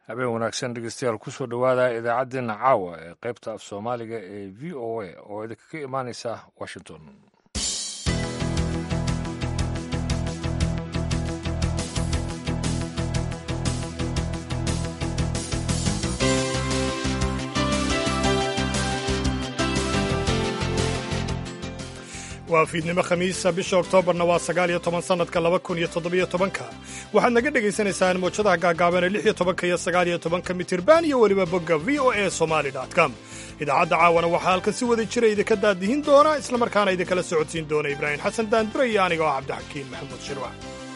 habeen wanaagsan dhegeystayaal kusoo dhowaada idaacaddeenna caawa ee qaybta af soomaaliga ee v o a oo idinkaga imaaneysa washington waa fiidnimo khamiisa bisha oktoobarna waa sagaal iyo toban sannadka laba kun iyo toddobiyo tobanka waxaad naga dhagaysanaysaan mawjadaha gaagaaban ee lix iyo tobanka iyo sagaal iyo tobanka mitirban iyo weliba bogga v o a somali com idaacadda caawana waxaa halkan si wada jira idinka daadihin doona islamarkaana idinkala socodsiin doona ibraahim xasan daandura iyo aniga oo cabdixakiin maxamuud shirwac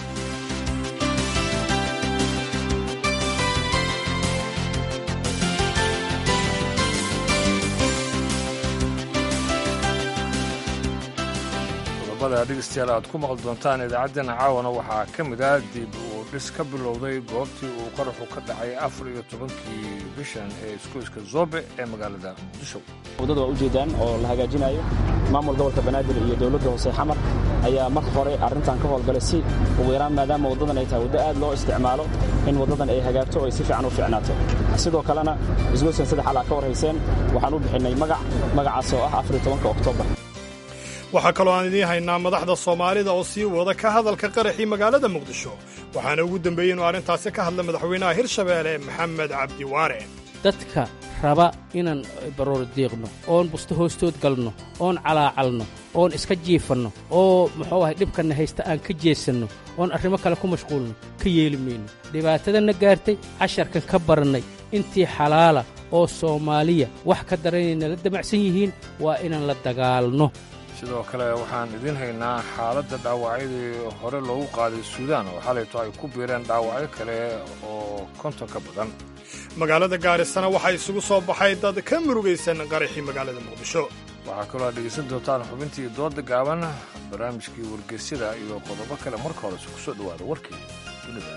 dhegeystayaal aad ku maqli doontaan idaacaddeenna caawana waxaa ka mid ah dib uu dhis ka bilowday goobtii uu qaraxu ka dhacay afar iyo tobankii bishan ee iskuiska zoobe ee magaalada muqdisho waddada waa ujeedaan oo la hagaajinayo maamul gobolka banaadir iyo dowladda hoose xamar ayaa marka hore arrintan ka howlgalay si ugu yaraan maadaama waddadan ay tahay waddo aad loo isticmaalo in waddadan ay hagaagto oo ay si fiican u fiicnaato sidoo kalena isgoyskan saddex alaa ka warhayseen waxaan u bixinnay magac magacaas oo ah afar iyo tobanka oktoobar waxaa kaloo aan idiin haynaa madaxda soomaalida oo sii wada ka hadalka qaraxii magaalada muqdisho waxaana ugu dembeeyey inuu arrintaasi ka hadla madaxweynaha hirshabeelle maxamed cabdi waare dadka raba inaan baroor diiqno oon busto hoostood galno oon calaacalno oon iska jiifanno oo muxuu ahay dhibkanna haysta aan ka jeesanno oon arrimo kale ku mashquulno ka yeeli mayno dhibaatadanna gaartay casharkan ka barannay intii xalaala oo soomaaliya wax ka daranayna la damacsan yihiin waa inaan la dagaalno sidoo kale waxaan idiin haynaa xaaladda dhaawacyadii hore loogu qaaday suudaan oo xalayto ay ku biireen dhaawacyo kale oo konton ka badan magaalada gaarisana waxaa isugu soo baxay dad ka murugaysan qaraxii magaalada muqdisho waxaa kaloo aad dhegaysan doontaan xubintii dooda gaaban barnaamijkii wargeysyada iyo qodobo kale marka horese ku soo dhowaada warkii dunida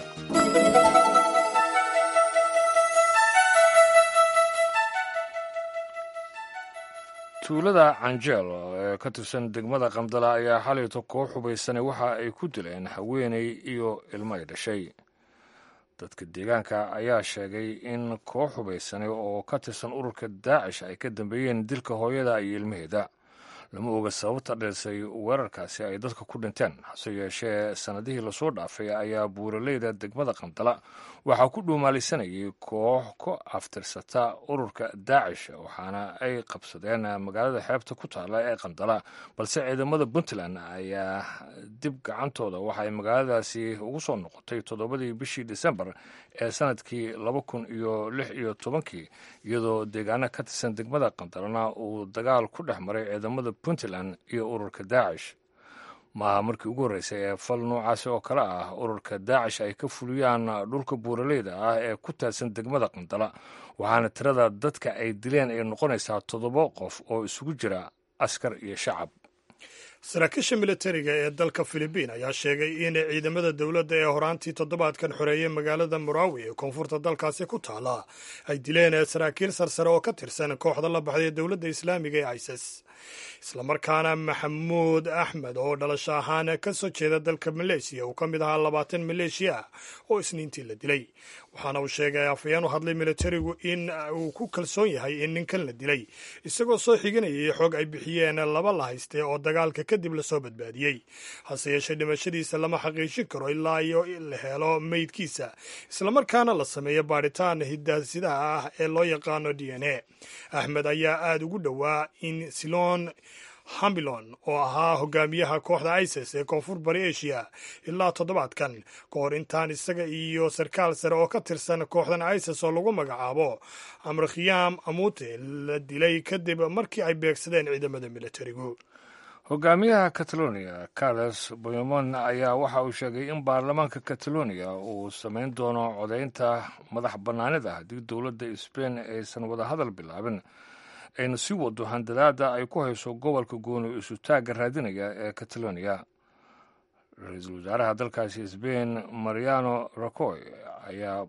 tuulada canjeel ee ka tirsan degmada qamdala ayaa xalayto koox hubaysanay waxa ay ku dileen haweenay iyo ilmo ay dhashay dadka deegaanka ayaa sheegay in koox hubaysanay oo ka tirsan ururka daacish ay ka dambeeyeen dilka hooyada iyo ilmaheeda lama oga sababta dheesay weerarkaasi ay dadka ku dhinteen hase yeeshee sannadihii lasoo dhaafay ayaa buuraleyda degmada qandala waxaa ku dhuumaalisanayay koox ku aftirsata ururka daacish waxaana ay qabsadeen magaalada xeebta ku taala ee qandala balse ciidamada puntland ayaa dib gacantooda waxaay magaaladaasi ugu soo noqotay toddobadii bishii disembar ee sanadkii laba kun iyo lix iyo tobankii iyadoo deegaano ka tirsan degmada qandalana uu dagaal ku dhex maray ciidamada puntland iyo ururka daacish maaha markii ugu horreysay ee fal noocaasi oo kale ah ururka daacish ay ka fuliyaan dhulka buuraleyda ah ee ku taadsan degmada qandala waxaana tirada dadka ay dileen ay noqonaysaa toddoba qof oo isugu jira askar iyo shacab saraakiisha militariga ee dalka filibiin ayaa sheegay in ciidamada dowladda ee horaantii toddobaadkan xoreeyey magaalada murawi ee koonfurta dalkaasi ku taala ay dileen saraakiil sarsare oo ka tirsan kooxda la baxday dowladda islaamiga ee isis islamarkaana maxamuud axmed oo dhalasho ahaan ka soo jeeda dalka maleeshiya uu ka mid ahaa labaatan maleeshiya ah oo isniintii la dilay waxaana uu sheegay afhayeen u hadlay militarigu in uu ku kalsoon yahay in ninkan la dilay isagoo soo xiganayay xoog ay bixiyeen laba la hayste oo dagaalka kadib lasoo badbaadiyey hase yeeshee dhimashadiisa lama xaqiijin karo ilaa iyo la helo meydkiisa islamarkaana la sameeyo baadhitaan hidaasidaha ah ee loo yaqaano d n a axmed ayaa aada ugu dhowaa in silon hamilon oo ahaa hogaamiyaha kooxda isis ee koonfur bari asia ilaa toddobaadkan ka hor intaan isaga iyo sarkaal sare oo ka tirsan kooxdan isis oo lagu magacaabo amrakhiyam amute la dilay kadib markii ay beegsadeen ciidamada militarigu hogaamiyaha catalonia carles boymon ayaa waxa uu sheegay in baarlamaanka catalonia uu samayn doono codaynta madax bannaanida haddii dowladda sbain aysan wadahadal bilaabin ayna sii wado handadaada ay ku hayso gobolka gooni isutaagga raadinaya ee catalonia ra-iisul wasaaraha dalkaasi sbain mariano racoy ayaa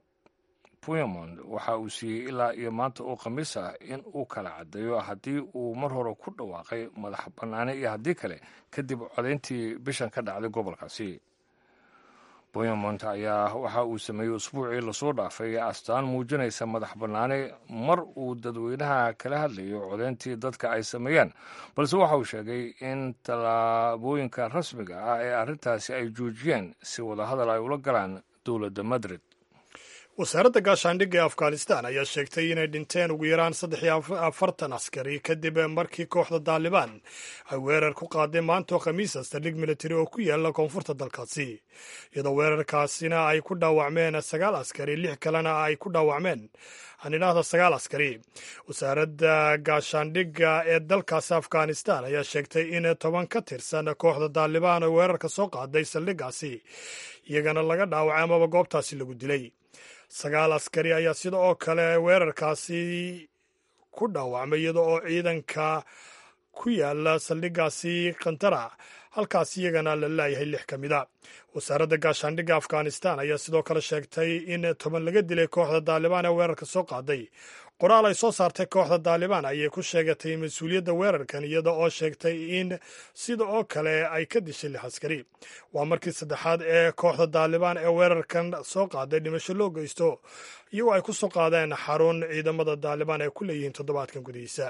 puymond waxa uu siiyey ilaa iyo maanta oo khamiis ah in uu kala caddeeyo haddii uu mar hore ku dhawaaqay madax bannaane iyo haddii kale kadib codayntii bishan ka dhacday gobolkaasi boyamont ayaa waxa uu sameeyey usbuucii lasoo dhaafay astaan muujinaysa madax bannaani mar uu dadweynaha kala hadlayo codeyntii dadka ay sameeyeen balse waxa uu sheegay in tallaabooyinka rasmiga ah ee arrintaasi ay joojiyeen si wadahadal ay ula galaan dowladda madrid wasaaradda gaashaandhigga ee afghanistan ayaa sheegtay inay dhinteen ugu yaraan saddex iyo afartan askari kadib markii kooxda daalibaan ay weerar ku qaadeen maantoo khamiisa saldhig militari oo ku yaala koonfurta dalkaasi iyadoo weerarkaasina ay ku dhaawacmeen sagaal askari lix kalena ay ku dhaawacmeen aan idhaahda sagaal askari wasaaradda gaashaandhigga ee dalkaasi afghanistan ayaa sheegtay in toban ka tirsan kooxda daalibaan oo weerarka soo qaaday saldhiggaasi iyagana laga dhaawacay amaba goobtaasi lagu dilay sagaal askari ayaa sida oo kale weerarkaasi ku dhaawacmay iyada oo ciidanka ku yaala saldhiggaasi kantara halkaas iyagana la laayahay lix ka mid a wasaaradda gaashaandhigga afghanistan ayaa sidoo kale sheegtay in toban laga dilay kooxda daalibaan ee weerarka soo qaaday qoraal ay soo saartay kooxda daalibaan ayay ku sheegatay mas-uuliyadda weerarkan iyada oo sheegtay in sida oo kale ay ka dishay lix askari waa markii saddexaad ee kooxda daalibaan ee weerarkan soo qaaday dhimasho loo geysto iyagoo ay ku soo qaadeen xarun ciidamada daalibaan ay ku leeyihiin toddobaadkan gudihiisa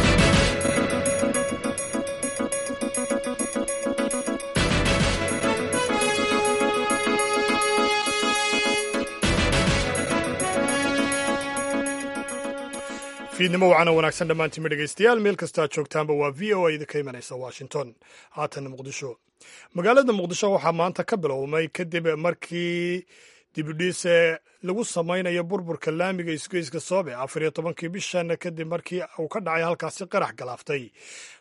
fiidnimo wacana wanaagsan dhammaantiinma dhegaystayaal meel kasta aad joogtaanba waa v o a idinka imanaysa washington haatanna muqdisho magaalada muqdisho waxaa maanta ka bilowmay kadib markii dibidhiise lagu samaynayo burburka laamiga isgoyska soobe afar iyo tobankii bishan kadib markii uu ka dhacay halkaasi qarax galaaftay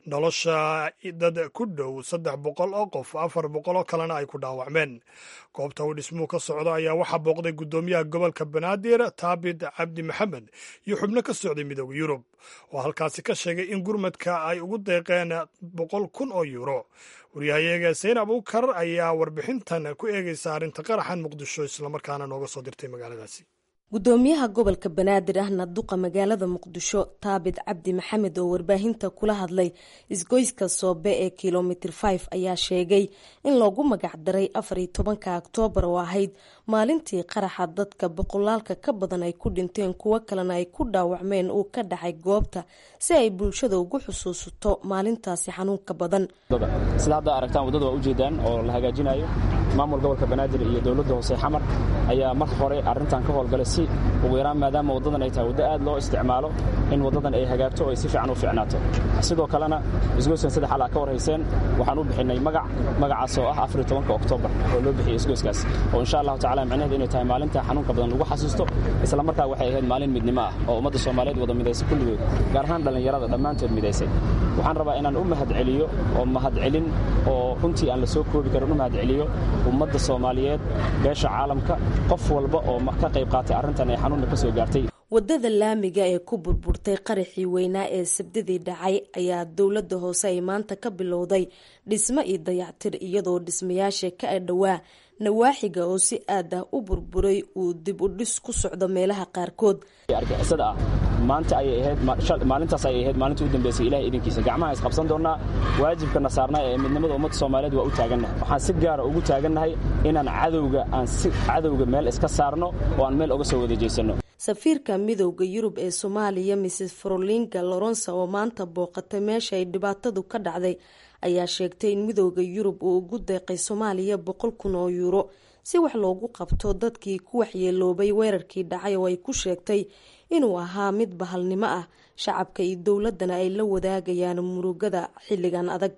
nolosha dad ku dhow saddex boqol oo qof afar boqol oo kalena ay ku dhaawacmeen goobta uu dhismuhu ka socdo ayaa waxaa booqday guddoomiyaha gobolka banaadir taabit cabdi maxamed iyo xubno ka socday midooda yurub oo halkaasi ka sheegay in gurmadka ay ugu deeqeen boqol kun oo yuuro waryahayaga sayn abuukar ayaa warbixintan ku eegaysa arrinta qaraxan muqdisho islamarkaana nooga soo dirtay magaaladaasi gudoomiyaha gobolka banaadir ahna duqa magaalada muqdisho taabit cabdi maxamed oo warbaahinta kula hadlay isgoyska soobe ee kilomitr 5 ayaa sheegay in loogu magacdaray afar iyo tobanka oktoobar oo ahayd maalintii qaraxa dadka boqolaalka ka badan ay ku dhinteen kuwo kalena ay ku dhaawacmeen uu ka dhacay goobta si ay bulshada ugu xusuusato maalintaasi xanuunka badan sida hadda aragtaan waddada waa ujeedaan oo la hagaajinayo maamul gobolka banaadir iyo dowladda hoose xamar ayaa mar hore arrintan ka howlgalay si ugu yaraan maadaama waddadan ay tahay waddo aad loo isticmaalo in waddadan ay hagaagto oo ay si fiican u fiicnaato sidoo kalena isgoyskan saddex al aa ka warhayseen waxaan u bixinay magac magacaas oo ah afar iyo tobanka oktoobar oo loo bixiyay isgoyskaas oo insha allahu tacala micnaheedu inay tahay maalinta xanuunka badan lagu xasuusto isla markaa waxay ahayd maalin midnimo ah oo ummadda soomaaliyeed wada midaysay kulligood gaar ahaan dhallinyarada dhammaantood midaysay waxaan rabaa inaan u mahadceliyo oo mahadcelin oo runtii aan la soo koobi karin u mahadceliyo ummadda soomaaliyeed beesha caalamka qof walba oo ka qayb qaatay arrintan ee xanuunna ka soo gaartay waddada laamiga ee ku burburtay qaraxii weynaa ee sabdadii dhacay ayaa dowladda hoose ay maanta ka bilowday dhismo iyo dayactir iyadoo dhismayaasha ka adhowaa nawaaxiga oo si aad ah u burburay uu dib u dhis ku socdo meelaha qaarkood argixisada ah maanta ayay ahayd maalintaas ayay ahayd maalinta u dambeysay ilahay idinkiisa gacmaha is qabsan doonnaa waajibkana saarnaa ee midnimada ummadda soomaaliyeed waa u taagannahay waxaan si gaara ugu taagannahay inaan cadowga aan si cadowga meel iska saarno oo aan meel uga soo wada jeesanno safiirka midowda yurub ee soomaaliya mrs frolinga loronsa oo maanta booqatay meesha ay dhibaatadu ka dhacday ayaa sheegtay in midowda yurub uu ugu deeqay soomaaliya boqol kun oo yuuro si wax loogu qabto dadkii ku waxyeeloobay weerarkii dhacay oo ay ku sheegtay inuu ahaa mid bahalnimo ah shacabka iyo dowladana ay la wadaagayaan murugada xilligan adag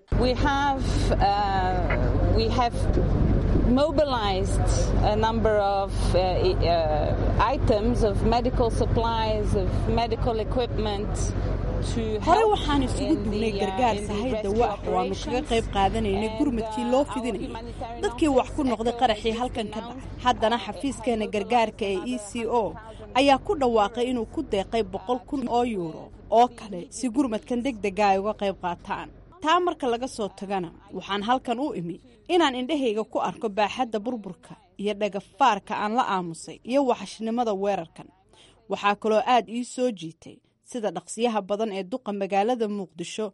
mobilized a number of uh, uh, items of medical supplies, of medical equipment. hore waxaan isugu dugnay gargaar sahay dawa ah oo aanu kaga qayb qaadanaynay gurmadkii loo fidinayay dadkii wax ku noqday qaraxii halkan ka dhacay haddana xafiiskeena gargaarka ee e c o ayaa ku dhawaaqay inuu ku deeqay boqol kun oo yuuro oo kale si gurmadkan deg dega ay uga qayb qaataan taa marka laga soo tagana waxaan halkan u imi inaan indhahayga ku arko baaxadda burburka iyo dhagafaarka aan la aamusay iyo waxashnimada weerarkan waxaa kaloo aad ii soo jiitay sida dhaqsiyaha badan ee duqa magaalada muqdisho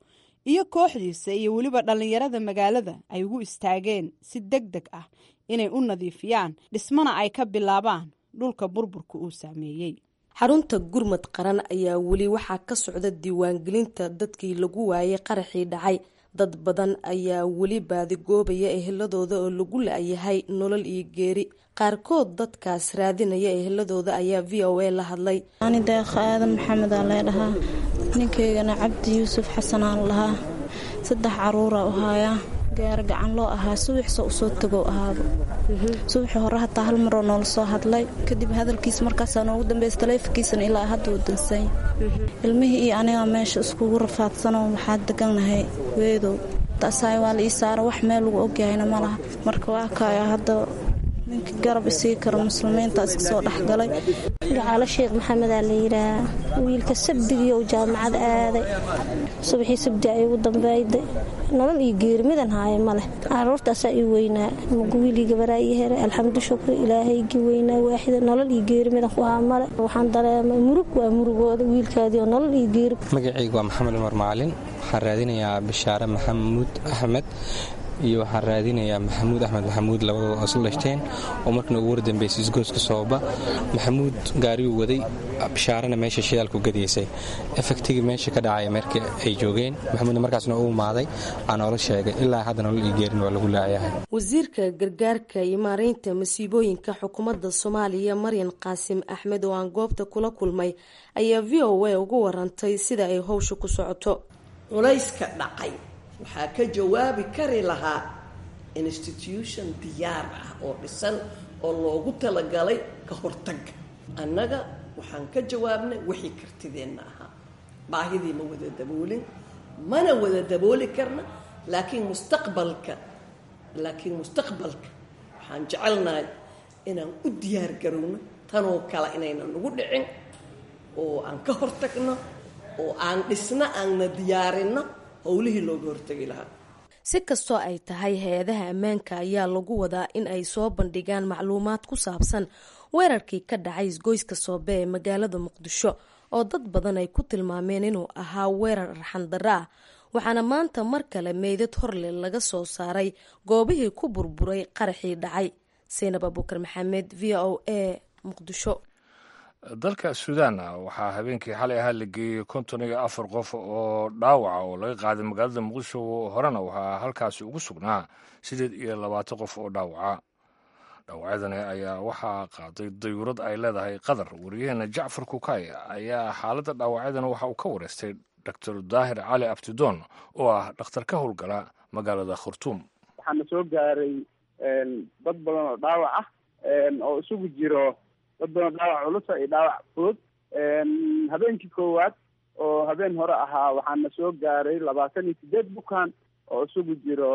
iyo kooxdiisa iyo weliba dhallinyarada magaalada ay ugu istaageen si deg deg ah inay u nadiifiyaan dhismana ay ka bilaabaan dhulka burburka uu saameeyey xarunta gurmad qaran ayaa weli waxaa ka socda diiwaangelinta dadkii lagu waayay qaraxii dhacay dad badan ayaa weli baadigoobaya eheladooda oo lagu la-yahay nolol iyo geeri qaarkood dadkaas raadinaya eheladooda ayaa v o a la hadlay ani deeqa aadan maxamedaa leedhahaa ninkaygana cabdi yuusuf xasanaan lahaa saddex caruura u haayaa gaar gacan loo ahaa subaxsa usoo tagow ahaaba subaxii hore hataa hal maroo noola soo hadlay kadib hadalkiis markaasaa noogu dambeys taleefonkiisana ilaa hadda uu dansay ilmihii iyo anigaa meesha iskugu rafaadsanoo waxaa degannahay weedow taasaay waa la ii saara wax meel lagu ogyahayna ma laha marka waa kaaya hadda ninka garab isii karo muslimiintaas kasoo dhexgalay gacaalo sheekh maxamedaa la yidhaahaa wiilka sabdigii uu jaamacad aaday subaxii sabdi ay ugu dambayday nolol iyo geeri midan haaya ma leh caruurtaasaa ii weynaa mugu wiilii gabaraa ii heray alxamdu shukri ilaahaygii weynaa waaxida nolol iyo geeri midan ku haa male waxaan dareemay murug waa murugooda wiilkaadii oo nolol iyo geeri magacaygu waa maxamed cumar macalin waxaan raadinayaa bishaare maxamuud axmed iyo waxaan raadinayaa maxamuud axmed maxamuud labadooda oo isla dhashteen oo markana ugu wardambeysay isgooska sooba maxamuud gaariyuu waday bishaarana meesha shidaalku gadaysay efektigii meesha ka dhacaya markii ay joogeen maxamuudna markaasna u imaaday aa noola sheegay ilaa hadda nolol iyo geerin waa lagu laayahay wasiirka gargaarka iyo maareynta masiibooyinka xukuumadda soomaaliya maryan qaasim axmed oo aan goobta kula kulmay ayaa v o a ugu warantay sida ay howsha ku socoto culayska dhacay waxaa ka jawaabi kari lahaa institution diyaar ah oo dhisan oo loogu talagalay ka hortagga annaga waxaan ka jawaabnay wixii kartideenna ahaa baahidii ma wada daboolin mana wada dabooli karna laakiin mustaqbalka laakiin mustaqbalka waxaan jecelnahay inaan u diyaar garowno tanoo kale inaynan nagu dhicin oo aan ka hortagno oo aan dhisno aanna diyaarinno howlihii looga hortegi lahaa si kastoo ay tahay hay-adaha ammaanka ayaa lagu wadaa in ay soo bandhigaan macluumaad ku saabsan weerarkii ka dhacay isgoyska soobe ee magaalada muqdisho oo dad badan ay ku tilmaameen inuu ahaa weerar arxandaro ah waxaana maanta mar kale meydad horle laga soo saaray goobihii ku burburay qaraxii dhacay saynab abuukar maxamed v o a muqdisho dalka suudaan waxaa habeenkii xalay ahaa la geeyey konton iyo afar qof oo dhaawaca oo laga qaaday magaalada muqdisho horena waxaa halkaasi ugu sugnaa sideed iyo labaatan qof oo dhaawaca dhaawacyadani ayaa waxaa qaaday dayuurad ay leedahay qatar wariyaheena jacfar kukay ayaa xaaladda dhaawacyadani waxa uu ka wareystay doctor daahir cali abtidoon oo ah dhakhtar ka howlgala magaalada khartuum waxaana soo gaaray dad badan oo dhaawac ah oo isugu jiro dad badan dhaawac culusa iyo dhaawac fudud habeenkii koowaad oo habeen hore ahaa waxaana soo gaaray labaatan iyo sideed bukaan oo isugu jiro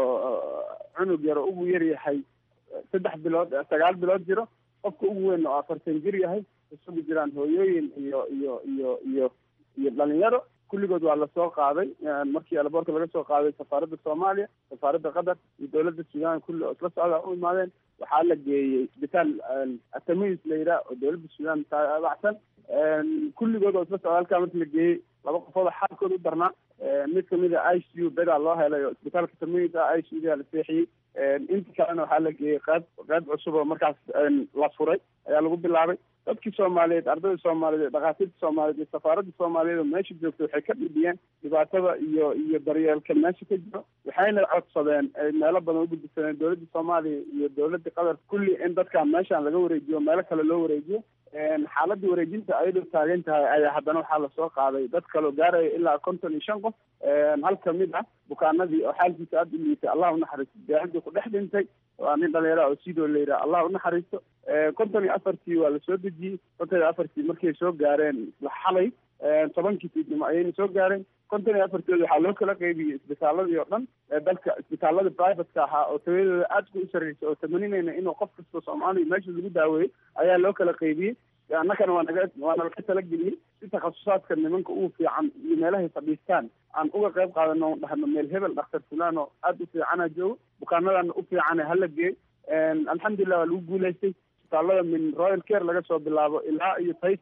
cunug yaro ugu yar yahay saddex bilood sagaal bilood jiro qofka ugu weyn oo afartan jir yahay isugu jiraan hooyooyin iyo iyo iyo iyo iyo dhalinyaro kulligood waa lasoo qaaday markii alaboorka laga soo qaaday safaaradda soomaaliya safaaradda qatar iyo dowladda suudaan kulli oo isla socda u imaadeen waxaa la geeyey isbitaal atamis la yidhaah oo dowladda suudaan taabacsan kulligood oo isla socda halkaa marki la geeyey laba qofood oo xaalkooda u darnaa mid kamid a i c u bedaa loo helay oo isbitaalka tamis ah i c u daa la seexiyey inta kalena waxaa la geeyey qayb qayb cusub oo markaas la furay ayaa lagu bilaabay dadkii soomaaliyeed ardayda soomaaliyeed dhakhaatiirta soomaaliyeed iyo safaaradda soomaaliyeed oo meesha joogta waxay ka dhibiyeen dhibaatada iyo iyo daryeelka meesha ka jiro waxayna codsadeen ay meelo badan u gudbisadeen dowladda soomaaliya iyo dowladda qatar kulli in dadkan meeshaan laga wareejiyo meelo kale loo wareejiyo xaaladda wareejinta ayadoo taagan tahay ayaa haddana waxaa lasoo qaaday dad kaloo gaaraya ilaa konton iyo shan qof hal kamid ah bukaanadii oo xaalkiisa aada u liitay allah unaxariisto daacadii ku dhex dhintay waa nin dhalinyara oo sidoo la yidhaha allah unaxariisto konton iyo afartii waa lasoo dejiyey konton iyo afartii markay soo gaareen isla xalay tobankii fiidnimo ayayna soo gaareen konton iyo afartooda waxaa loo kala qaybiyey isbitaaladii oo dhan dalka isbitaalada privateka ahaa oo tawayadooda aadka u sarreysa oo tamaninayna inuu qof kasta soomaaliya meesha lagu daaweeyey ayaa loo kala qaybiyey annagana waa naga waa nalaga talageliyey si takhasusaadka nimanka ugu fiican iyo meelahay fadhiistaan aan uga qayb qaadano dhahno meel hebel dhakhtar fulaan oo aada u fiicana joogo bukaanadana u fiicana hala geey alxamdulilah waa lagu guulaystay isbitaalada min royal care laga soo bilaabo ilaa iyo taysal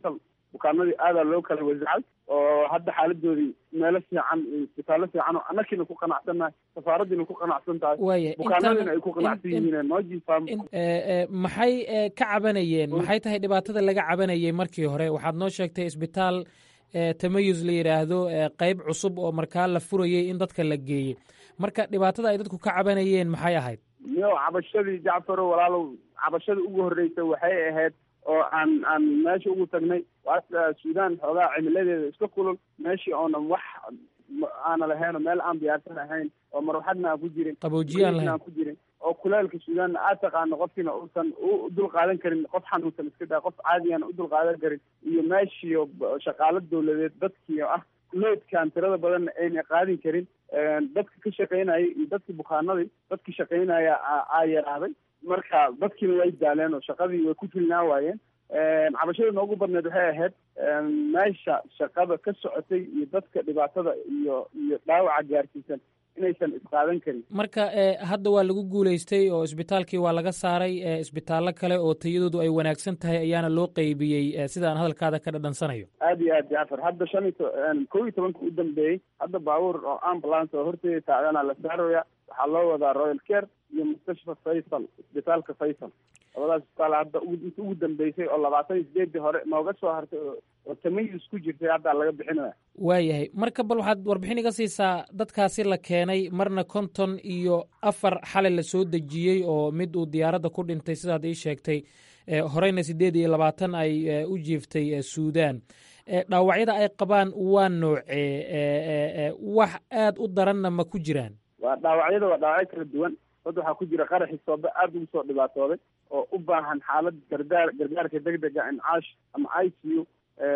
bukaanadii aadaa loo kala wasacay oo hadda xaaladoodii meelo fiican iyo isbitaallo fiican oo annakiina ku qanacsannahay safaaradiina ku qanacsan tahay Waaya, bukaanadiina intaan- ay ku qanacsan in- in- yihiin noo jiifaan Eh, eh, maxay eh, ka cabanayeen maxay tahay dhibaatada laga cabanayay markii hore waxaad noo sheegtay isbitaal eh, tamayus la yidhaahdo eh, qayb cusub oo markaa la furayey in dadka la geeyey marka dhibaatada ay dadku ka cabanayeen maxay ahayd miyo cabashadii jacfaro walaalow cabashada ugu horreysay waxay ahayd oo aan aan meesha ugu tagnay waa suudaan xoogaa cimiladeeda iska kulul meeshii oonan wax ma- aana lahayn oo meel aan diyaarsan ahayn oo marwaxadna aan ku jirin Qaboojiye aan lahayn. aan ku jirin oo kuleelka suudaanna aad taqaano qofkiina uusan u dul qaadan karin qof xanuunsan iska daa qof caadiyan u dul qaadan karin iyo meeshiiyo b- shaqaalo dawladeed dadkii oo ah loodkan tirada badanna ayna qaadin karin dadka ka shaqaynaya iyo dadkii bukaanadii dadkii shaqaynaya aa aa yaraaday marka dadkiina way daaleen oo shaqadii way ku filnaa waayeen cabashada noogu badneed waxay ahayd meesha shaqada ka socotay iyo dadka dhibaatada iyo iyo dhaawaca gaarsiisan inaysan isqaadan karin marka eh, hadda waa lagu guulaystay oo isbitaalkii waa laga saaray eh, isbitaallo kale oo tayadoodu ay wanaagsan tahay ayaana loo qeybiyey eh, sida aan hadalkaada ka dhadhansanayo aad iyo aad jacfar hadda shan iyo to- kow iyo tobanka u dambeeyey hadda baabuur oo ambulance oo horteeda taagana la saaraya waxaa loo wadaa royal care iyo mustashfa faysal isbitaalka faysal labadaas isbitaal hadda ugu- inta ugu dambeysay oo labaatan iyo sideedii hore nooga soo hartay oo oo tamayus ku jirtay hadda laga bixinaya waayahay marka bal waxaad warbixin iga siisaa dadkaasi la keenay marna konton iyo afar xalay la soo dejiyey oo mid uu diyaaradda ku dhintay sidaad ii sheegtay eh, horeyna sideed iyo labaatan ay eh, u jiiftay eh, suudaan Eh, dhaawacyada ay qabaan waa noocee eh, eh, eh, wax aad u daranna ma ku jiraan waa dhaawacyada waa dhaawacyo kala duwan hadda waxaa ku jira qaraxii soobe aada ugu soo dhibaatooday oo u baahan xaalad gargaar gargaarka degdega incaash ama i c u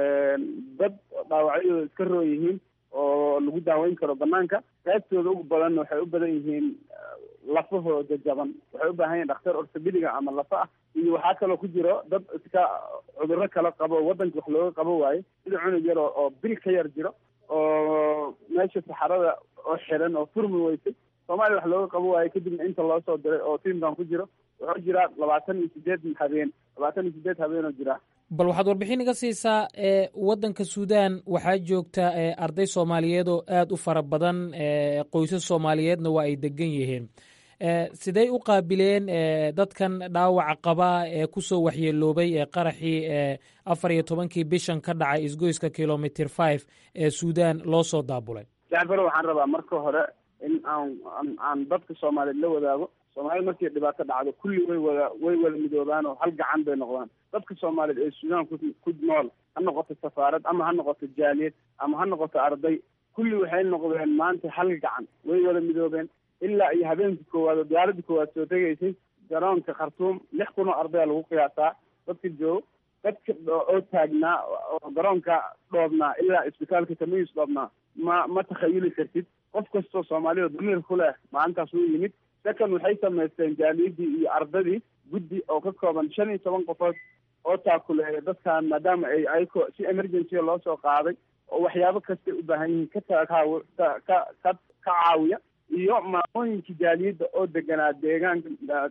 dad dhaawacyadooda iska roon yihiin oo lagu daaweyn karo banaanka qaybtooda ugu badanna waxay u badan yihiin lafahooda jaban waxay u baahan yihin dhakhtar ortobediga ama lafa ah iyo waxaa kaloo ku jiro dad iska cudurro kala qabo wadanka wax looga qabo waayo sida cunug yar oo oo bil ka yar jiro oo meesha saxarada oo xiran oo furmi weysay soomaaliya wax looga qabo waayo kadibna inta loo soo diray oo tiimkan ku jiro wuxuu jiraa labaatan iyo sideed habeen labaatan iyo sideed habeen oo jira bal waxaad warbixin iga siisaa e waddanka suudaan waxaa joogta e arday soomaaliyeed oo aad u fara badan e qoysas soomaaliyeedna waa ay degan yihiin e sidey u qaabileen e dadkan dhaawaca qaba ee kusoo waxyeeloobay ee qaraxii e afar iyo tobankii bishan ka dhacay isgoyska kilomitr five ee suudaan loo soo daabulay jacfaro waxaan rabaa marka hore in aan aan- aan dadka soomaaliyeed la wadaago soomaalida markii dhibaato dhacdo kulli way wada way wada midoobaan oo hal gacan bay noqdaan dadka soomaaliyeed ee suudaan ku ku nool ha noqoto safaarad ama ha noqoto jaaliyad ama ha noqoto arday kulli waxay noqdeen maanta hal gacan way wada midoobeen ilaa iyo habeenkii koowaad oo diyaaradii koowaad soo tegaysay garoonka khartuum lix kun oo ardaya lagu qiyaasaa dadka joogo dadka dho- oo taagnaa oo garoonka dhoobnaa ilaa isbitaalka tamayus dhoobnaa ma ma takhayuli kartid qof kastoo soomaaliya oo damiir ku leh maalintaas wuu yimid second waxay samaysteen jaaliyadii iyo ardadii guddi oo ka kooban shan iyo toban qofood oo taakuleeya dadkan maadaama ay ayako si emergency loo soo qaaday oo waxyaabo kastay u baahan yihiin ka takaaw ka ka ka ka caawiya iyo maamooyinka jaaliyadda oo deganaa deegaanka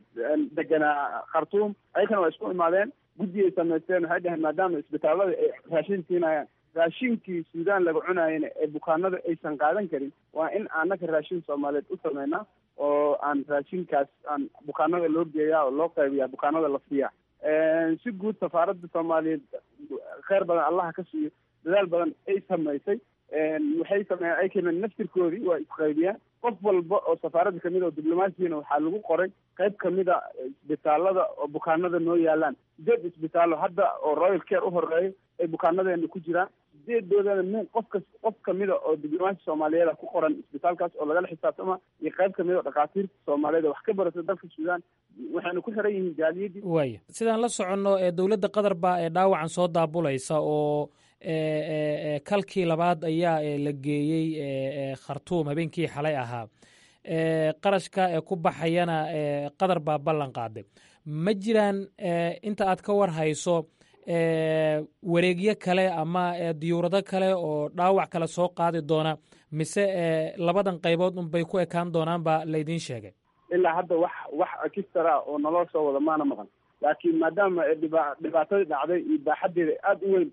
deganaa khartuum ayakana waa isku imaadeen guddi ay samaysteen waxay dhaheen maadaama isbitaallada ay raashin siinayaan raashinkii suudaan laga cunaayana ee bukaanada aysan qaadan karin waa in annaga raashin soomaaliyeed u sameynaa oo aan raashinkaas aan bukaanada loo geeyaa oo loo qaybiyaa bukaanada la siiyaa si guud safaaradda soomaaliyeed kheyr badan allaha ka siiyo dadaal badan ay samaysay waxay sameeyeen ayakana naftirkoodii waa isqaybiyaan qof walba oo safaaradda kamid oo diblomaasiyana waxaa lagu qoray qayb kamida isbitaalada oo bukaanada noo yaalaan sideed isbitaallo hadda oo royal care u horeeyo ay bukaanadeena ku jiraan sideedoodana min qof kas qof kamida oo diblomaasi soomaaliyeeda ku qoran isbitaalkaas oo lagala xisaabtama iyo qayb kamida oo dhakhaatiirta soomaaliyeed oo wax ka barata dalka suudaan waxayna ku xiran yihiin jaaliyadii waaya sidaan la soconno ee dowladda qatar baa ee dhaawacan soo daabulaysa oo e e e kalkii labaad ayaa e la geeyey e e khartuum habeenkii xalay ahaa e qarashka ee ku baxayana e qatar baa ballan qaaday ma jiraan e inta aad ka war hayso e wareegyo kale ama e diyuurado kale oo dhaawac kale soo qaadi doona mise e labadan qaybood unbay ku ekaan doonaan baa laydiin sheegay ilaa hadda wax wax ekistara oo naloo soo wada maana maqan laakiin maadaama ay dhiba dhibaatadii dhacday iyo baaxaddeeda aada u weyn tahay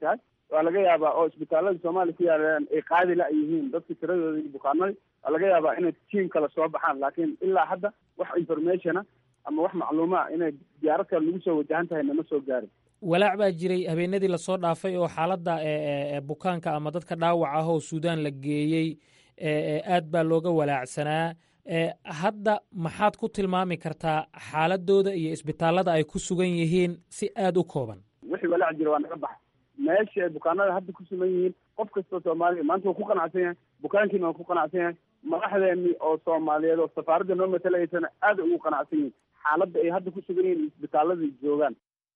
waa laga yaabaa oo isbitaalada soomaaliya ku yaalaan ay qaadi la yihiin dadka tiradooda iyo bukaanada waa laga yaabaa inay tiam kale soo baxaan laakiin ilaa hadda wax informationa ama wax macluuma inay diyaarad kale lagu soo wajahan tahay nama soo gaarin walaac baa jiray habeenadii lasoo dhaafay oo xaaladda bukaanka ama dadka dhaawac ah oo suudaan la geeyey aad baa looga walaacsanaa hadda maxaad ku tilmaami kartaa xaaladooda iyo isbitaallada ay ku sugan yihiin si aada u kooban wixii walaac jira waa naga baxa meesha ay bukaanada hadda ku sugan yihiin qof kastoo soomaaliya maanta waa ku qanacsan yahay bukaankiina waa ku qanacsan yahay madaxdeeni oo soomaaliyeed oo safaaradda noo matalaysana aada ugu qanacsan yihin xaaladda ay hadda ku sugan yihiin isbitaaladai joogaan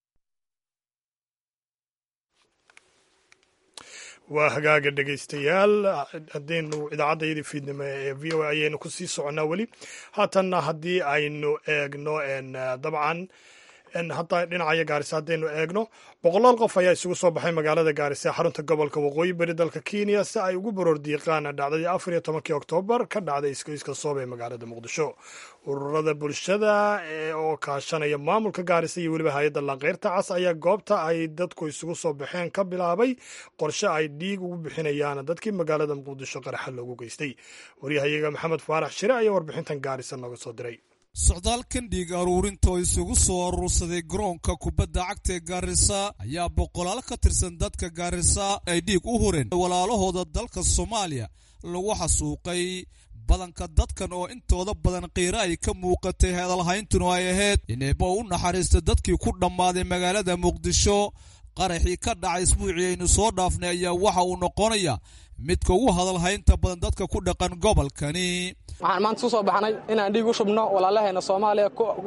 waa hagaaga dhegaystayaal haddaynu idaacaddaydii fiidnimo ee v o a ayaynu ku sii soconnaa weli haatanna haddii aynu eegno dabcan hadda dhinacayo gaarisa haddaynu eegno boqolaal qof ayaa isugu soo baxay magaalada gaarisa ee xarunta gobolka waqooyi beri dalka kenya si ay ugu baroordiiqaan dhacdadii afar iyo tobankii oktoobar ka dhacday iskoyska soob ee magaalada muqdisho ururada bulshada oo kaashanaya maamulka gaarisa iyo weliba hay-adda lanqeyrta cas ayaa goobta ay dadku isugu soo baxeen ka bilaabay qorshe ay dhiig ugu bixinayaan dadkii magaalada muqdisho qaraxa loogu geystay waryahayaga maxamed faarax shire ayaa warbixintan gaarisa nooga soo diray socdaalkan dhiig aruurinta oo isugu soo aruursaday garoonka kubadda cagta ee gaarisa ayaa boqolaal ka tirsan dadka gaarisa ay dhiig u hureen walaalahooda dalka soomaaliya lagu xasuuqay badanka dadkan oo intooda badan qiiro ay ka muuqatay hadalhayntunu ay ahayd inayba u naxariista dadkii ku dhammaaday magaalada muqdisho qaraxii ka dhacay isbuucii aynu soo dhaafnay ayaa waxa uu noqonaya midka ugu hadalhaynta badan dadka ku dhaqan gobolkani waxaan maanta kusoo baxnay inaan dhiig u shubno walaalaheena soomaaliya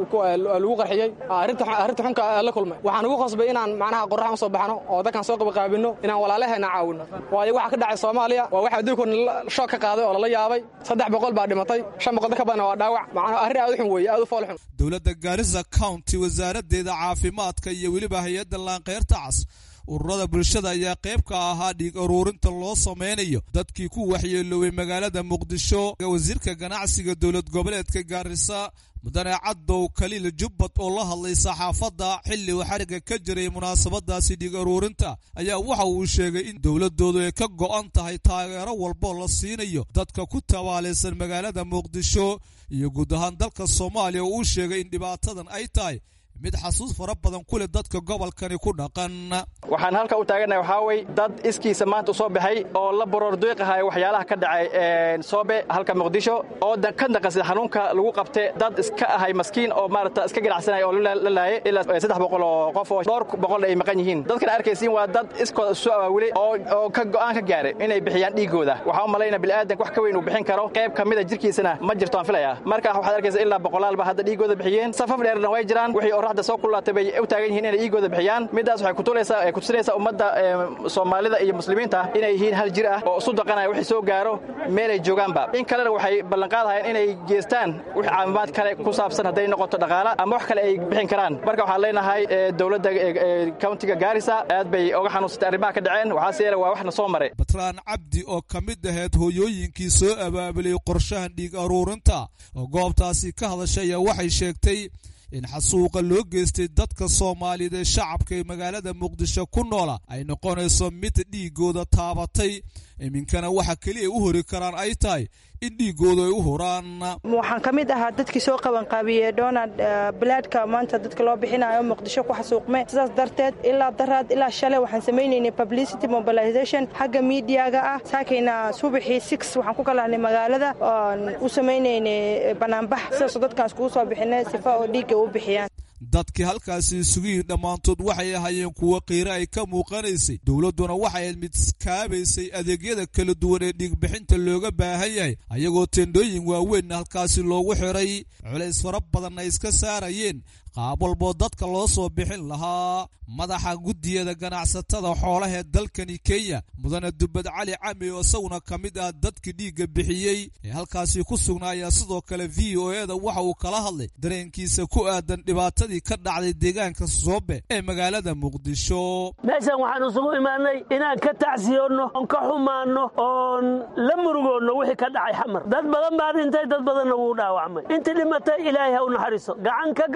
lagu qarxiyey arrinta xunka la kulmay waxaan ugu qasbay inaan macnaha qorraxan usoo baxno oo dadkan soo qabaqaabinno inaan walaalaheena caawinno waayo waxa ka dhacay soomaaliya waa wax adduunkoona shoog ka qaaday oo lala yaabay saddex boqol baa dhimatay shan boqol ka badan waa dhaawac macnaha arrin aad u xun weeye aad u fool xun dowladda gaarisa county wasaaraddeeda caafimaadka iyo weliba hay-adda laanqeyrta cas ururada bulshada ayaa qayb ka ahaa dhiig aruurinta loo samaynayo dadkii ku waxyeeloobay magaalada muqdisho wasiirka ganacsiga dowlad goboleedka gaarisa mudane cadow kaliil jubbad oo la hadlay saxaafadda xilli uu xariga ka jiray munaasabadaasi dhiig aruurinta ayaa waxa uu sheegay in dowladoodu ay ka go'an tahay taageero walboo la siinayo dadka ku tabaalaysan magaalada muqdisho iyo guud ahaan dalka soomaaliya oo uu sheegay in dhibaatadan ay tahay mid xasuus fara badan ku leh dadka gobolkani ku dhaqan waxaan halka u taagannahay waxaa wey dad iskiisa maanta u soo baxay oo la baroor duiqahay waxyaalaha ka dhacay soobe halka muqdisho oo ka naqasay xanuunka lagu qabte dad iska ahay maskiin oo maarata iska ganacsanaya oo la laayay ilaa saddex boqol oo qof oo dhowr boqol ay maqan yihiin dadkan arkaysiin waa dad iskooda isu awaawilay oo ka go'aan ka gaaray inay bixiyaan dhiigooda waxaa u malayna bilaadanka wax ka weyn uu bixin karo qayb ka mida jirkiisana ma jirto aan filaya marka waxaad arkaysa ilaa boqolaalba hadda dhiigooda bixiyeen safaf dheerna way jiraan wixii qorraxda soo kulaatay bay u taagan yihiin inay dhiigooda bixiyaan midaas waxay kutulaysaa kutusinaysaa ummadda soomaalida iyo muslimiinta inay yihiin hal jir ah oo isu daqanaya wixii soo gaaro meelay joogaanba in kalena waxay ballanqaadahayeen inay geestaan wix caafimaad kale ku saabsan hadday noqoto dhaqaala ama wax kale ay bixin karaan marka waxaan leenahay dowladda countiga gaarisa aad bay oga xanuunsatay arrimaha ka dhaceen waxaase yeele waa waxna soo maray batraan cabdi oo ka mid ahayd hooyooyinkii soo abaabulay qorshahan dhiig aruurinta oo goobtaasi ka hadashay ayaa waxay sheegtay in xasuuqa loo geystay dadka soomaaliyeed ee shacabka ee magaalada muqdisho ku noola ay noqonayso mid dhiigooda taabatay iminkana waxa keliya u hori karaan ay tahay in dhiigooda ay u huraan waxaan ka mid ahaa dadkii soo qabanqaabiyey donald balaadhka maanta dadka loo bixinayo muqdisho ku xasuuqme sidaas darteed ilaa daraad ilaa shalay waxaan samaynaynay publicity mobilization xagga miidiyaga ah saakayna subaxii six waxaan ku kalahnay magaalada oon u samaynaynay banaanbax sidaasoo dadkaan iskugu soo bixinay sifa oo dhiigga u bixiyaan dadkii halkaasi isugu yidhi dhammaantood waxay ahaayeen kuwo qiiro ay ka muuqanaysay dowladduna waxay ahayd mid kaabaysay adeegyada kala duwan ee dhiigbixinta looga baahan yahay ayagoo tendhooyin waaweynna halkaasi loogu xiray culays fara badanna iska saarayeen qaab walboo dadka loo soo bixin lahaa madaxa guddiyada ganacsatada xoolaha ee dalkani kenya mudane dubbad cali cami oo isaguna ka mid ah dadkii dhiigga bixiyey ee halkaasi ku sugnaaya sidoo kale v o e da waxa uu kala hadlay dareenkiisa ku aadan dhibaatadii ka dhacday deegaanka soobe ee magaalada muqdisho meeshan waxaan isugu imaanay inaan ka tacsiyoonno oon ka xumaanno oon la murugoonno wixii ka dhacay xamar dad badan baa dhintay dad badanna wuu dhaawacmay intii dhimatay ilaahay ha u naxariiso gacan ka gardaran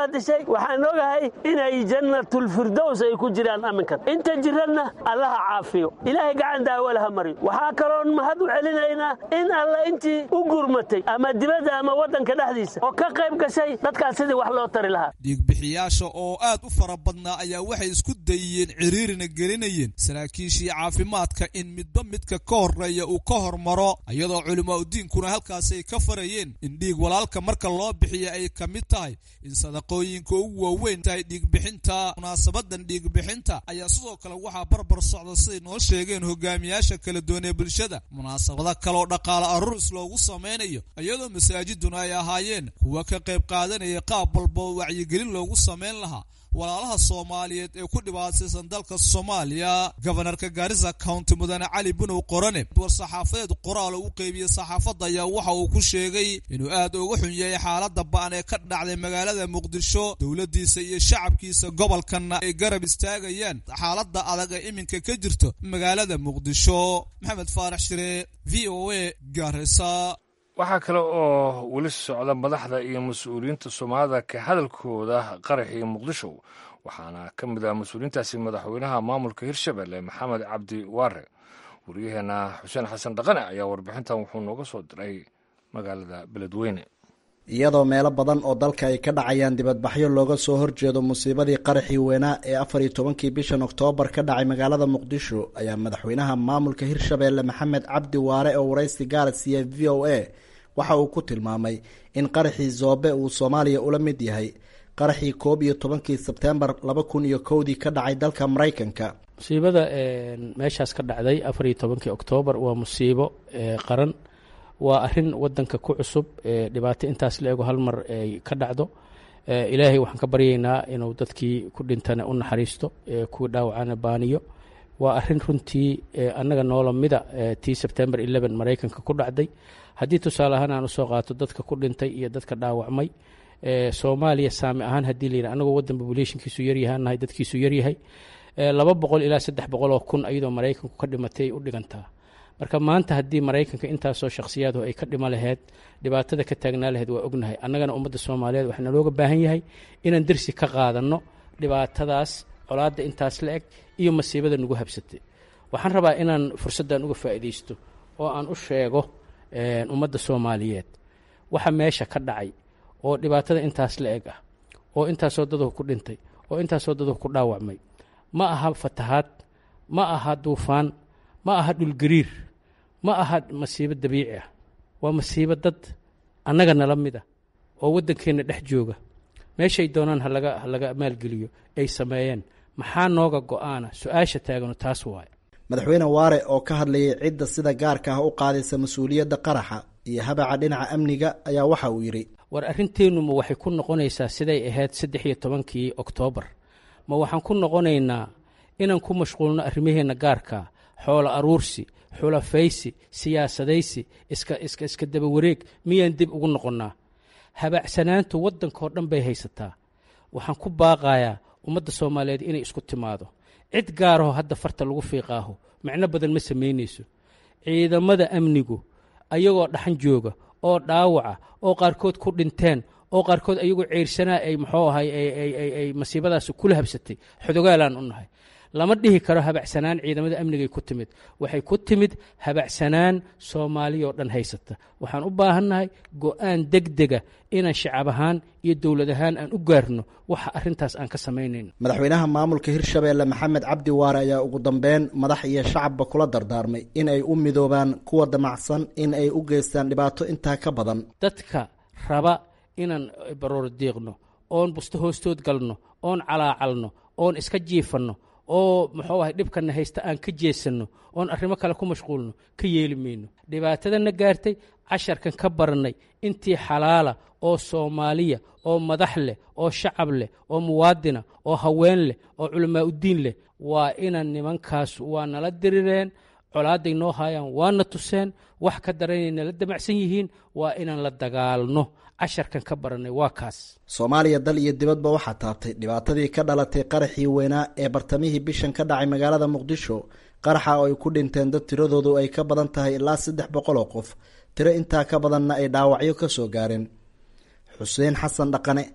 baa dishay waxaan ogahay inay jannatulfirdows ay ku jiraan aminkan inta jiranna allaha caafiyo ilaahay gacan daawalaha mariyo waxaa kaloon mahad u celinaynaa in alla intii u gurmatay ama dibadda ama waddanka dhexdiisa oo ka qayb gashay dadkaas sidii wax loo tari lahaa dhiigbixiyaasha oo aad u fara badnaa ayaa waxay isku dayiyeen ciriirina gelinayeen saraakiishii caafimaadka in midba midka ka horreeya uu ka hormaro iyadoo culimaauddiinkuna halkaasi ay ka farayeen in dhiig walaalka marka loo bixiya ay ka mid tahay in sadaqooyinka ugu waaweyn tahay dhiigbixinta munaasabadan dhiigbixinta ayaa sidoo kale waxaa barbar socda siday noo sheegeen hogaamiyaasha kala duwan ee bulshada munaasabado kaleoo dhaqaale aruris loogu samaynayo iyadoo masaajiduna ay ahaayeen kuwa ka qayb qaadanaya qaab walba oo wacyigelin loogu samayn lahaa walaalaha soomaaliyeed ee ku dhibaataysan dalka soomaaliya gobanarka gaarisa county mudane cali bunow qorane war-saxaafadeed qoraal u qeybiyey saxaafadda ayaa waxa uu ku sheegay inuu aad uga xun yahay xaaladda ba'an ee ka dhacday magaalada muqdisho dowladdiisa iyo shacabkiisa gobolkanna ay garab istaagayaan xaaladda adag ee iminka ka jirto magaalada muqdisho maxamed faarax shire v o a gaarisa waxaa kale oo weli socda madaxda iyo mas-uuliyiinta soomaalida ka hadalkooda qaraxii muqdisho waxaana ka mid ah mas-uuliyiintaasi madaxweynaha maamulka hirshabelle maxamed cabdi waare waryaheena xuseen xasan dhaqane ayaa warbixintan wuxuu nooga soo diray magaalada beledweyne iyadoo meelo badan oo dalka ay ka dhacayaan dibadbaxyo looga soo horjeedo musiibadii qaraxii weynaa ee afar iyo tobankii bishan oktoobar ka dhacay magaalada muqdisho ayaa madaxweynaha maamulka hirshabelle maxamed cabdi waare oo waraysi gaara siiya v o a waxa uu ku tilmaamay in qaraxii zoobe uu soomaaliya ula mid yahay qaraxii koob iyo tobankii sebtembar laba kun iyo kowdii ka dhacay dalka maraykanka musiibada meeshaas ka dhacday afar iyo tobankii oktoobar waa musiibo qaran waa arin wadanka ku cusub dhibaato intaas la ego hal mar ay ka dhacdo ilaahay waxaan ka baryaynaa inuu dadkii ku dhintana u naxariisto kuwii dhaawacana baaniyo waa arin runtii annaga noola mida tii sebtembar eleven maraykanka ku dhacday haddii tusaale ahaan aan usoo qaato dadka ku dhintay iyo dadka dhaawacmay soomaaliya saami ahaan haddii la yidhi anagoo waddan populationkiisu yaryahaanahay dadkiisu yaryahay laba boqol ilaa saddex boqol oo kun iyadoo maraykanku ka dhimatay ay u dhigantaa marka maanta haddii maraykanka intaasoo shakhsiyaadu ay ka dhimo laheyd dhibaatada ka taagnaa laheyd waa ognahay annagana ummadda soomaaliyeed waxaa nalooga baahan yahay inaan dersi ka qaadanno dhibaatadaas colaadda intaas la eg iyo masiibada nagu habsatay waxaan rabaa inaan fursaddan uga faa'iidaysto oo aan u sheego ummadda soomaaliyeed waxa meesha ka dhacay oo dhibaatada intaas la eg ah oo intaasoo daduhu ku dhintay oo intaasoo daduhu ku dhaawacmay ma aha fatahaad ma aha duufaan ma aha dhulgariir ma aha masiibo dabiici ah waa masiibo dad annaga nala mid ah oo waddankeenna dhex jooga meeshay doonaan halaga ha laga maalgeliyo ay sameeyeen maxaa nooga go-aana su-aasha taagano taas waaye madaxweyne waare oo ka hadlayay cidda sida gaarka ah u qaadaysa mas-uuliyadda qaraxa iyo habaca dhinaca amniga ayaa waxa uu yidhi war arrinteennu ma waxay ku noqonaysaa siday ahayd saddex iyo tobankii oktoobar ma waxaan ku noqonaynaa inaan ku mashquulno arrimaheenna gaarka xoolo aruursi xulafaysi siyaasadaysi iska iska iska daba wareeg miyaan dib ugu noqonnaa habacsanaantu waddankao dhan bay haysataa waxaan ku baaqayaa ummadda soomaaliyeed inay isku timaado cid gaaraho hadda farta lagu fiiqaaho macno badan ma samaynayso ciidamada amnigu ayagoo dhaxan jooga oo dhaawaca oo qaarkood ku dhinteen oo qaarkood ayagoo ceyrsanaa ay muxuu ahay ay masiibadaas kula habsatay xodogaalaan u nahay lama dhihi karo habacsanaan ciidamada amnigay ku timid waxay ku timid habacsanaan soomaaliyoo dhan haysata waxaan u baahannahay go-aan degdega inaan shacab ahaan iyo dowlad ahaan aan u gaarno waxa arintaas aan ka samaynayn madaxweynaha maamulka hirshabeelle maxamed cabdi waare ayaa ugu dambeyn madax iyo shacabba kula dardaarmay in ay u midoobaan kuwa damacsan in ay u geystaan dhibaato intaa ka badan dadka raba inaan baroor diiqno oon busto hoostood galno oon calaacalno oon iska jiifanno oo muxuu ahay dhibkana haysta aan ka jeesanno oon arrimo kale ku mashquulno ka yeeli mayno dhibaatadana gaartay casharkan ka barannay intii xalaala oo soomaaliya oo madax leh oo shacab leh oo muwaadina oo haween leh oo culamaa uddiin leh waa inaan nimankaas waa nala dirireen colaaday noo haayaan waana tuseen wax ka daranay nala damacsan yihiin waa inaan la dagaalno casharkan ka barannay waa kaas soomaaliya dal iyo dibadba waxaa taabtay dhibaatadii ka dhalatay qaraxii weynaa ee bartamihii bishan ka dhacay magaalada muqdisho qaraxa oo ay ku dhinteen dad tiradoodu ay ka badan tahay ilaa saddex boqol oo qof tiro intaa ka badanna ay dhaawacyo ka soo gaareen xuseen xasan dhaqane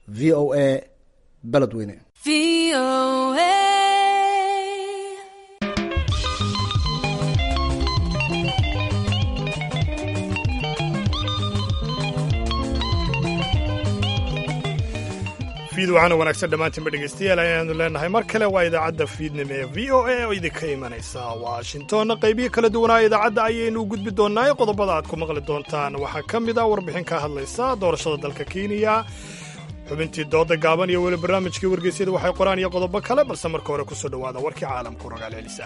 v o a beledweyne fiid waxaana wanaagsan dhammaantiinba dhegaystayaal ayaanu leenahay mar kale waa idaacadda fiidnimo ee v o a oo idinka imanaysa washingtonna qaybiyo kala duwanaa idaacadda ayaynu u gudbi doonnaa ee qodobada aad ku maqli doontaan waxaa ka mid ah warbixin ka hadlaysa doorashada dalka kenya xubintii dooda gaaban iyo weli barnaamijkii wargeysyada waxay qoraan iyo qodobo kale balse marka hore kusoo dhowaada warkii caalamku ragaal celisa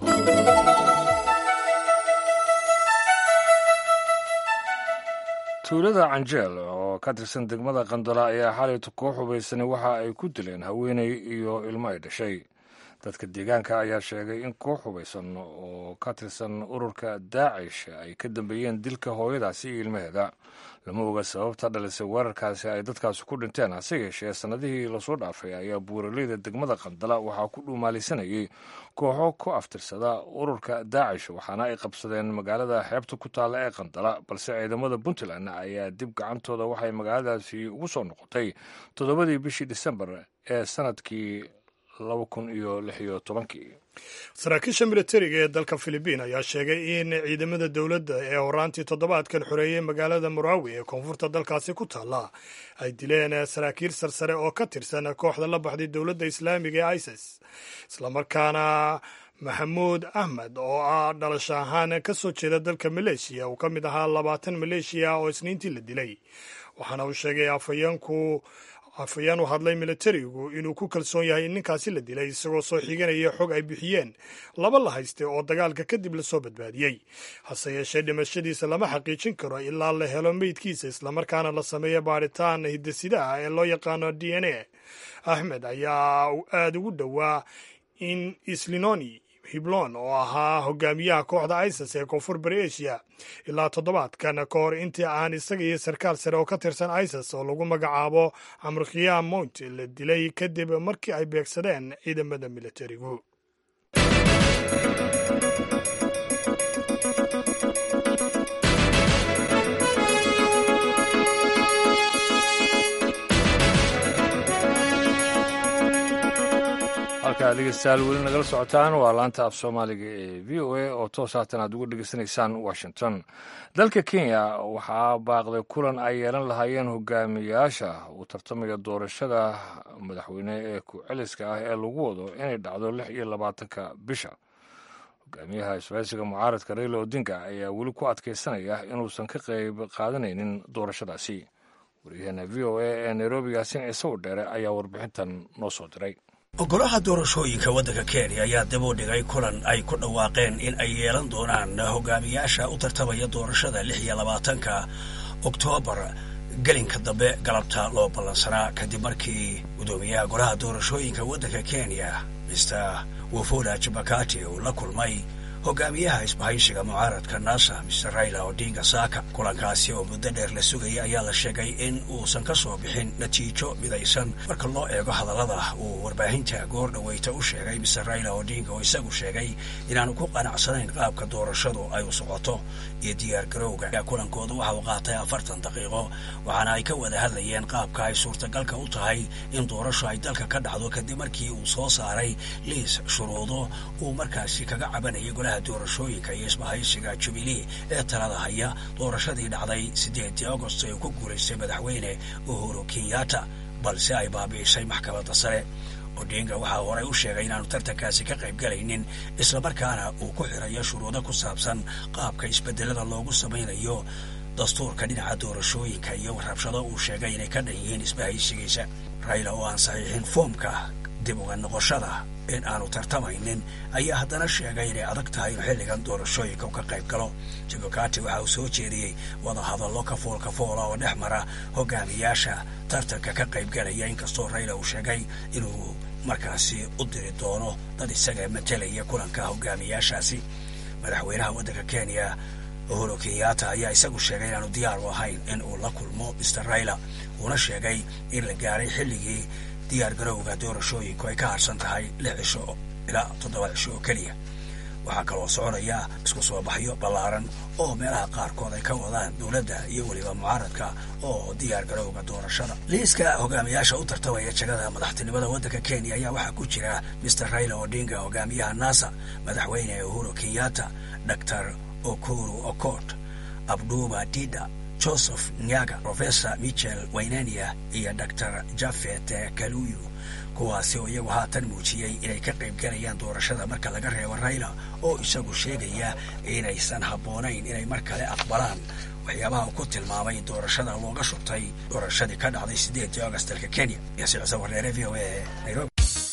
tuulada canjeel oo ka tirsan degmada qandola ayaa xalayta koox hubaysanay waxa ay ku dileen haweeney iyo ilmo ay dhashay dadka deegaanka ayaa sheegay in koox hubaysan oo ka tirsan ururka daacish ay ka dambeeyeen dilka hooyadaasi iyo ilmaheeda lama oga sababta dhalisay weerarkaasi ay dadkaasi ku dhinteen hase yeeshee sannadihii lasoo dhaafay ayaa buuraleyda degmada qandala waxaa ku dhuumaalisanayay kooxo ku aftirsada ururka daacish waxaana ay qabsadeen magaalada xeebta ku taalla ee qandala balse ciidamada puntland ayaa dib gacantooda waxay magaaladaasi ugu soo noqotay toddobadii bishii disembar ee sanadkii laba kun iyo lix iyo tobankii saraakiisha militariga ee dalka filibiin ayaa sheegay in ciidamada dowladda ee horaantii toddobaadkan xoreeyey magaalada murawi ee koonfurta dalkaasi ku taalla ay dileen saraakiil sarsare oo ka tirsan kooxda la baxday dowladda islaamiga ee isis islamarkaana maxamuud ahmed oo ah dhalasho ahaan ka soo jeeda dalka maleeshiya uu ka mid ahaa labaatan maleeshiya oo isniintii la dilay waxaana uu sheegay afhayeenku afhayeen u hadlay militarigu inuu ku kalsoon yahay in ninkaasi la dilay isagoo soo xiganaya xog ay bixiyeen laba la hayste oo dagaalka kadib lasoo badbaadiyey hase yeeshee dhimashadiisa lama xaqiijin karo ilaa la helo meydkiisa islamarkaana la sameeyo baadhitaan hidasidaha ee loo yaqaano d n a axmed ayaa aada ugu dhowaa in islinoni hiblon oo ahaa hogaamiyaha kooxda isis ee koonfur bari asia ilaa toddobaadkan ka hor intii aan isaga iyo sarkaal sare oo ka tirsan isis oo lagu magacaabo amrkhiya mount la dilay kadib markii ay beegsadeen ciidamada militarigu halkaa dhegeystayaal weli nagala socotaan waa laanta af soomaaliga ee v o a oo toos haatan aad uga dhegeysanaysaan washington dalka kenya waxaa baaqday kulan ay yeelan lahaayeen hogaamiyayaasha uu tartamaya doorashada madaxweyne ee ku-celiska ah ee lagu wado inay dhacdo lix iyo labaatanka bisha hogaamiyaha isbahaysiga mucaaradka raila odinga ayaa weli ku adkaysanaya inuusan ka qayb qaadanaynin doorashadaasi waryaheena v o a ee nairobi yaasin ciise dheere ayaa warbixintan noo soo diray golaha doorashooyinka waddanka kenya ayaa dib u dhigay kulan ay ku dhawaaqeen in ay yeelan doonaan hogaamiyaasha u tartamaya doorashada lix iyo labaatanka oktoobar gelinka dambe galabta loo ballansanaa kadib markii guddoomiyaha golaha doorashooyinka waddanka kenya mister wafula jabakati uu la kulmay hogaamiyaha isbahaysiga mucaaradka nasa mister raila odinga saaka kulankaasi oo muddo dheer la sugayay ayaa la sheegay in uusan ka soo bixin natiijo midaysan marka loo eego hadallada uu warbaahinta goor dhaweyta u sheegay mister raila odinga oo isagu sheegay inaanu ku qanacsanayn qaabka doorashadu ay u socoto iyo diyaargarowga kulankooda waxa uu qaatay afartan daqiiqo waxaana ay ka wada hadlayeen qaabka ay suurtagalka u tahay in doorasho ay dalka ka dhacdo kadib markii uu soo saaray liis shuruudo uu markaasi kaga cabanayay golaha doorashooyinka iyo isbahaysiga jubilee ee talada haya doorashadii dhacday siddeedii agost ee ku guulaystay madaxweyne uhuru kenyatta balse ay baabi'isay maxkamadda sare odinga waxaa horey u sheegay inaanu tartankaasi ka qayb galaynin islamarkaana uu ku xirayo shuruudo ku saabsan qaabka isbedelada loogu samaynayo dastuurka dhinaca doorashooyinka iyo rabshado uu sheegay inay ka dhan yihiin isbahaysigiisa raila oo aan saxiixin foomka dib uga noqoshada in aanu tartamaynin ayaa haddana sheegay inay adag tahay inuu xilligan doorashooyinka u ka qayb galo jabakati waxa uu soo jeediyey wadahadallo kafool kafoola oo dhex mara hogaamiyaasha tartanka ka qayb galaya inkastoo rayla uu sheegay inuu markaasi u diri doono dad isaga matelaya kulanka hogaamiyaashaasi madaxweynaha waddanka kenya uhuru kenyatta ayaa isagu sheegay inaanu diyaar u ahayn in uu la kulmo mister raila uuna sheegay in la gaaray xilligii diyaar garowga doorashooyinku ay ka harsan tahay lix cisho ilaa toddoba cisho oo keliya waxaa kaloo soconaya isku soo baxyo ballaaran oo meelaha qaarkood ay ka wadaan dowladda iyo weliba mucaaradka oo diyaar garowga doorashada liiska hogaamiyaasha u tartamaya jagada madaxtinimada waddanka kenya ayaa waxaa ku jira mister raila odinga hogaamiyaha nasa madaxweyne uhuru kenyatta dor okuru okot abduba dida joseph nyaga professor michel waynania iyo dor jafet kaluyu kuwaasi oo iyagu haatan muujiyey inay ka qayb galayaan doorashada marka laga reebo rayla oo isagu sheegaya inaysan habboonayn inay mar kale aqbalaan waxyaabaha uu ku tilmaamay doorashada looga shubtay doorashadii ka dhacday siddeedii august dalka kenya yaasiin cuseen warneere v o a nairobi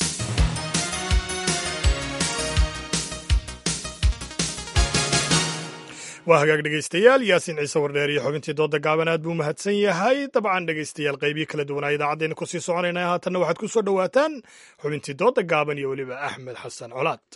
waa hagaag dhegaystayaal yaasiin ciise wardheer iyo xubintii dooda gaaban aad buu mahadsan yahay dabcan dhegaystayaal qaybihi kala duwanaa idaacaddeena kusii soconayna haatanna waxaad ku soo dhowaataan xubintii dooda gaaban iyo weliba axmed xasan colaad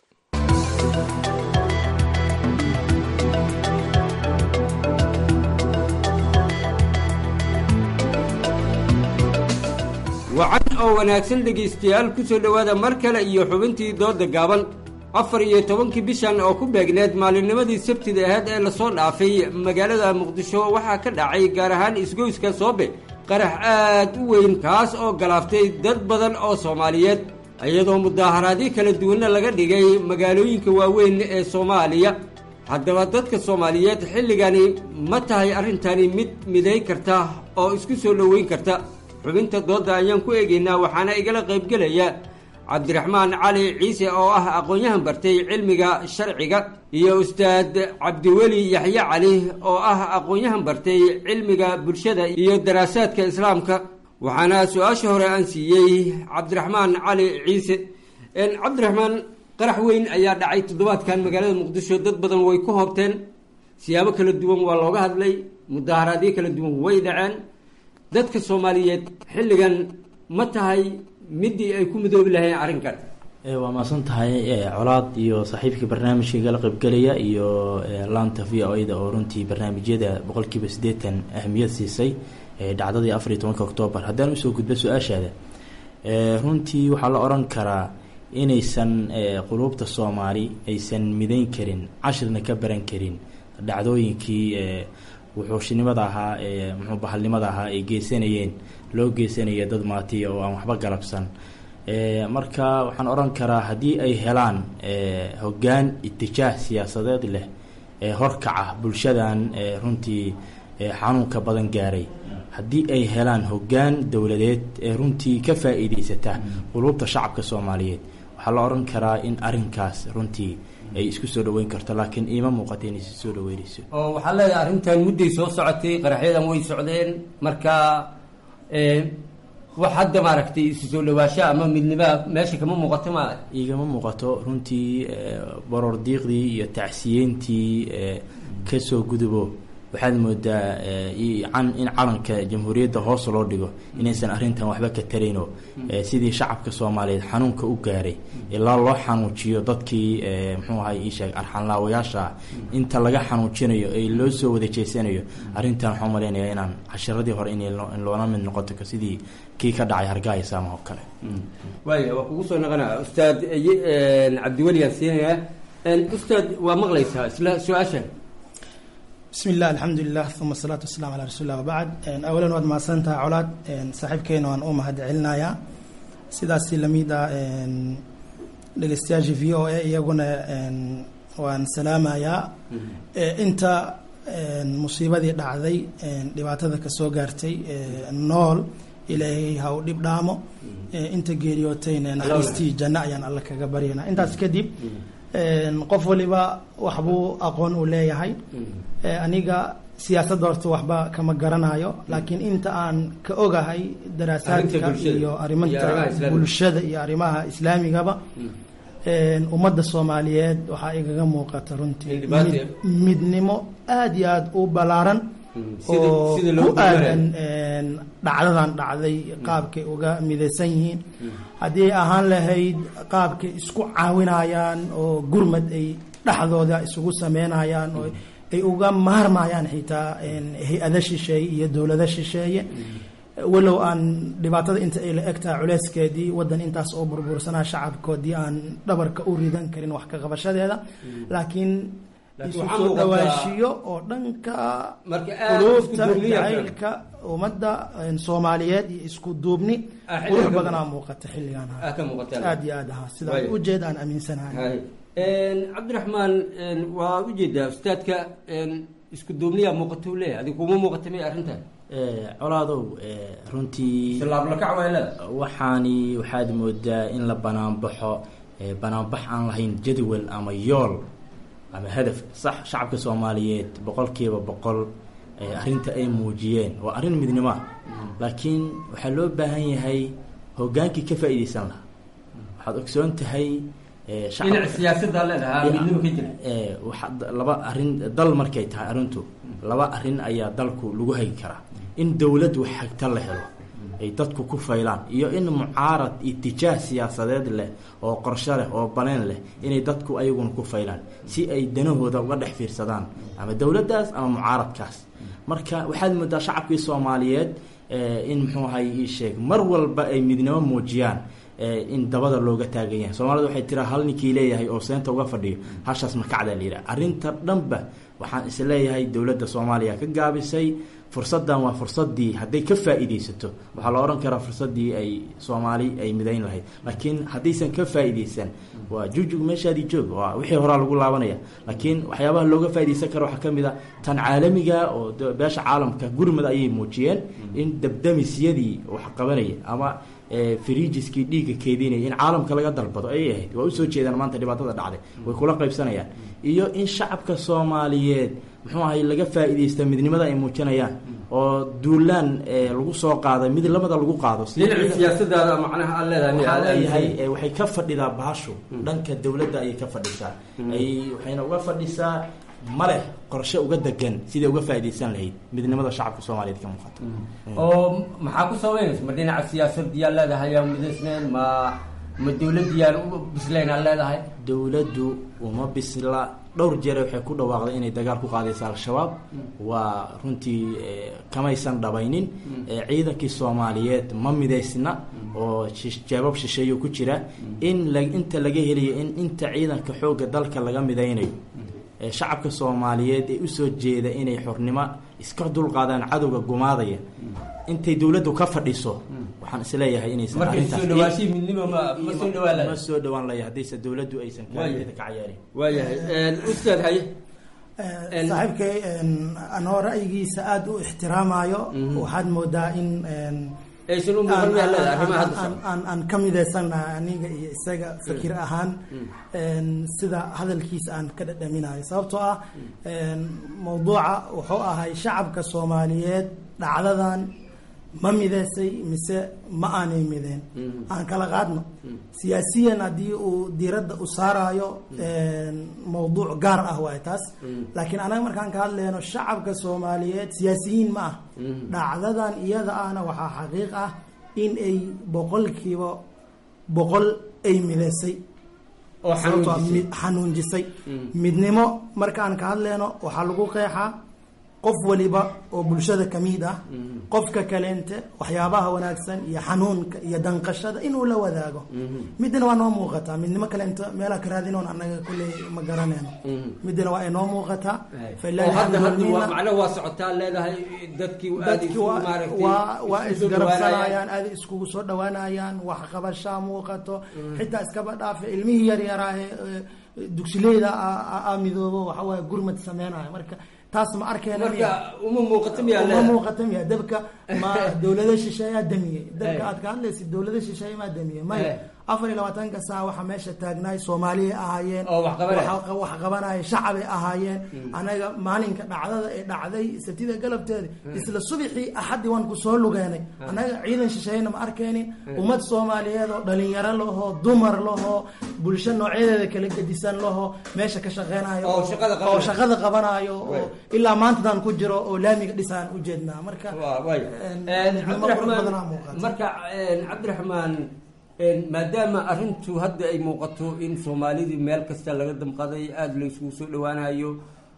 wacan oo wanaagsan dhegaystayaal ku soo dhowaada mar kale iyo xubintii dooda gaaban afar iyo tobankii bishan oo ku beegneed maalinnimadii sabtida aheyd ee lasoo dhaafay magaalada muqdisho waxaa ka dhacay gaar ahaan isgoyska soobe qarax aad u weyn kaas oo galaaftay dad badan oo soomaaliyeed iyadoo mudaaharaadyo kala duwanna laga dhigay magaalooyinka waaweyn ee soomaaliya haddaba dadka soomaaliyeed xilligani ma tahay arrintani mid miday karta oo isku soo dhoweyn karta xubinta doodda ayaan ku eegaynaa waxaana igala qaybgelaya cabdiraxmaan cali ciise oo ah aqoon-yahan bartay cilmiga sharciga iyo ustaad cabdiweli yaxye cali oo ah aqoon-yahan bartay cilmiga bulshada iyo daraasaadka islaamka waxaana su-aasha hore aan siiyey cabdiraxmaan cali ciise cabdiraxmaan qarax weyn ayaa dhacay toddobaadkan magaalada muqdisho dad badan way ku hoobteen siyaabo kala duwan waa looga hadlay mudaaharaadyo kala duwan way dhaceen dadka soomaaliyeed xilligan ma tahay midii ay ku midoobi lahayn arrinkan waa maasan tahay colaad iyo saaxiibka barnaamijka igala qaybgelaya iyo laanta v o da oo runtii barnaamijyada boqolkiiba siddeetan ahmiyad siisay dhacdadii afar iyo tobanka oktoobar haddaan usoo gudbo su-aashaada runtii waxaa la odhan karaa inaysan quluubta soomaali aysan midayn karin cashirna ka baran karin dhacdooyinkii wuxuushinimada ahaa muxuu bahalnimada ahaa ay geysanayeen loo geysanaya dad maatiya oo aan waxba galabsan marka waxaan odhan karaa haddii ay helaan hoggaan itijaah siyaasadeed leh ee horkaca bulshadan runtii xanuunka badan gaaray haddii ay helaan hoggaan dowladeed ee runtii ka faa-iideysata quluubta shacabka soomaaliyeed waxaa la odhan karaa in arrinkaas runtii ay isku soo dhaweyn karto laakiin iima muuqata inay si soo dhaweynayso oo waxaa leedahay arrintan mudday soo socotay qaraxyadan way socdeen marka wax hadda maaragtay isu soo dhawaasho ama midnimoa meesha kama muuqato ma igama muuqato runtii baroor diiqdii iyo tacsiyeyntii kasoo gudubo waxaad moodaa in calanka jamhuuriyadda hoos loo dhigo inaysan arrintan waxba ka tarayno sidii shacabka soomaaliyeed xanuunka u gaaray ilaa loo xanuujiyo dadkii muxuu ahay iisheeg arxanlaawayaasha ah inta laga xanuujinayo ee loo soo wada jeesanayo arrintan waxaan malaynayaa inaan cashiradii hore in loola mid noqoto sidii kii ka dhacay hargaayo saama oo kale waaya waa kugu soo noqonaa ustaad cabdiweli aan siinayaa ustaad waa maqlaysaa isla su-aashan bismi illah alxamdulilah uma asalaatu wasalaam calaa rasuuli llah wabacd awalan waad mahadsantahay colaad saaxiibkeena waan u mahad celinayaa sidaasi lamid ah dhegeystayaasha v o a iyaguna waan salaamayaa inta musiibadii dhacday dhibaatada kasoo gaartay nool ilaahay ha u dhib dhaamo inta geeriyootayna naxariistii janno ayaan alla kaga baryanaa intaas kadib qof waliba waxbuu aqoon uu leeyahay aniga siyaasadda horta waxba kama garanayo laakiin inta aan ka ogahay daraasaadka iyo arimanta bulshada iyo arrimaha islaamigaba ummadda soomaaliyeed waxaa igaga muuqata runtii midnimo aada iyo aada u ballaaran oo ku aadan dhacdadan dhacday qaabkay uga midaysan yihiin haddii ay ahaan lahayd qaabkay isku caawinayaan oo gurmad ay dhexdooda isugu sameynayaan oo ay uga maarmayaan xitaa hay-ada shisheeye iyo dowlado shisheeye walow aan dhibaatada inta ay la egtahay culeyskeedii wadan intaas oo burbursanaa shacabkoodii aan dhabarka u ridan karin wax ka qabashadeeda laakiin isu waxaa soo muuqataa- dhawaashiyo oo dhanka Marka aad isku quluubta duubniya jacaylka ummadda een, soomaaliyeed iyo isku duubni Ah, xilligan qurux ka badanaa muuqata. muuqata xilligan Ah, ka muuqataa. aad iyo aad ahaa sida Waayo. ujeed aan aaminsanahay Hay. Een, cabdiraxmaan een, waa ujeedaa ustaadka een, isku duubniyaa muuqatuu leeyahay adiga kuma muuqata may arrintan Eh, colaadow eh, runtii Islaablakac waa leedahay. waxaani waxaad moodaa in la banaanbaxo eh, banaanbax aan lahayn jadwal ama yool ama hadaf sax shacabka soomaaliyeed boqolkiiba boqol eh, arrinta ay muujiyeen waa arrin midnimo ah laakiin waxaa loo baahan yahay hogaankii ka faa'iidaysan lahaa waxaad ogsoon tahay eh, shacab- dhinaca siyaasadda leedahay Ya, midnimo ka jira eh, waxa- d- laba arrin dal markay tahay arrintu laba arrin ayaa dalku lagu hagi karaa in dowlad wax hagta la helo ay dadku ku faylaan iyo in mucaarad itijaah siyaasadeed leh oo qorshe leh oo baneen leh inay dadku ayaguna ku faylaan si ay danahooda uga dhex fiirsadaan ama dowladdaas ama mucaaradkaas marka waxaad moodaa shacabkii soomaaliyeed eh, in muxuu ahay ii sheeg mar walba ay midnimo muujiyaan eh, in dabada looga taagan yahay soomaalida waxay tiraa hal ninkii leeyahay oo seenta uga fadhiyo hashaas makacda la yidhaha arrinta dhanba waxaan is leeyahay dowladda soomaaliya ka gaabisay fursaddan waa fursaddii hadday ka faa'iidaysato waxaa la odhan karaa fursaddii ay soomaali ay midayn lahayd laakiin haddaysan ka faa'iidaysan waa jugjug meeshaadii joog waa wixii horaa lagu laabanaya laakiin waxyaabaha looga faa'iidaysan karo waxaa ka mid a tan caalamiga oo de- beesha caalamka gurmad ayay muujiyeen in dabdamisyadii wax qabanaya ama eh, firiijiskii dhiigga keedinaya in caalamka laga dalbado ayay ahayd waa usoo jeedaan maanta dhibaatada dhacday way kula qaybsanayaan iyo in shacabka soomaaliyeed muxuu ahay laga faa'iidaysta midnimada ay muujinayaan oo duulaan eh, lagu soo qaaday mid lamada lagu qaado si- dhinaca siyaasadda macnaha aad leedahay miyaa waxaa aad leeyahay aaminsan? eh, waxay ka fadhidaa bahashu dhanka dowladda ayay ka fadhisaa ay waxayna uga fadhisaa maleh qorshe uga degan siday uga faa'iidaysan lahayd midnimada shacabka soomaaliyeed ka muuqata oo maxaa ku sabaynaysa ma dhinaca siyaasadiyaa leedahay yaa midaysneen ma ma dowladiyaan u bislayn aa leedahay dowladdu uma bisla dhowr jeer waxay ku dhawaaqday inay dagaal ku qaadaysa al-shabaab waa runtii eh, kamaysan dhabaynin Eh, ciidankii soomaaliyeed ma midaysna oo shish- jeebab shisheeyo ku jira in la inta laga helayo in inta ciidanka xoogga dalka laga midaynayo ee shacabka soomaaliyeed ee usoo jeeda inay xornimo iska dulqaadaan cadowga gumaadaya intay dowladdu ka fadhiso waxaan isleeyahay inaysan markay soo arrintaas- dhawaashii midnimo ma ma soo dhawaan ma lahay soo dhawaan laya haddayse dowladdu aysan kaalinteeda ka cayaarin waayahay ustaad haye saaxiibkay anoo ra'yigiisa aada u ixtiraamayo waxaad moodaa in aysan u muuqan miyaa leedahay arrimaha hadda aan- aan- aan ka midaysanahay aniga iyo isaga fikir ahaan sida hadalkiisa aan ka dhadhaminayo sababtoo ah mawduuca wuxuu ahay shacabka soomaaliyeed dhacdadan ma midaysay mise ma aanay mideen aan kala qaadno siyaasiyan haddii uu diiradda u saarayo mawduuc gaar ah waay taas laakiin anaga markaan ka hadlayno shacabka soomaaliyeed siyaasiyiin ma ah dhacdadan iyada ahna waxaa xaqiiq ah in ay boqolkiiba boqol ay midaysay Oo Sababtoo ah xanuunjisay. mid- xanuunjisay midnimo markaan ka hadlayno waxaa lagu qeexaa qof waliba oo bulshada ka mid ah qofka kaleente waxyaabaha wanaagsan iyo xanuunka iyo danqashada inuu la wadaago midna waa noo muuqataa midnimo kaleente meelaa ka raadinoon annaga kulley ma garanayno midna waa inoo muuqataa oo hadda hadda waa macnaha waa socotaa leedahay dadkii aad dadki isu waa maaragtay waa waa isu soo dhawaanayaan. isgarabsanayaan aada iskugu soo dhawaanayaan wax qabashaa muuqato xitaa iskaba dhaafe ilmihii yaryaraa ee ee, dugsileyda a- a- a midoobo waxa waaye gurmad sameynaya marka taas ma arkeyna marka uma muuqato miyaa uma leedahay muuqata miya dabka ma dowlada shisheeyaa damiyey dabka Eh. aad ka hadlaysid dowlada shisheeye maa damiyey Eh. maya afar iyo labaatanka saa waxaa meesha taagnaay soomaaliyay ahaayeen Oo wax qabanaya. Waxa- wax qabanaya shacabay ahaayeen anaga maalinka dhacdada ee dhacday sabtida galabteeda isla subixii axadii waan kusoo lugeenay anaga ciidan shisheeyena ma arkeynin ummad soomaaliyeed oo dhalinyaro lahoo dumar lahoo bulsho noocyadeeda kala gedisan lahoo meesha ka shaqeynayo Oo shaqada oo qabanayo. shaqada qabanayo oo ilaa maantadan ku jiro oo laamiga dhisaan ujeednaa marka Waa- waay. een, midnimo qurux badanaa cabdiraxmaan muuqata. marka een, cabdiraxmaan een, maadaama arrintu hadda ay muuqato in soomaalidii meel kasta laga damqaday aada la isugu soo dhawaanayo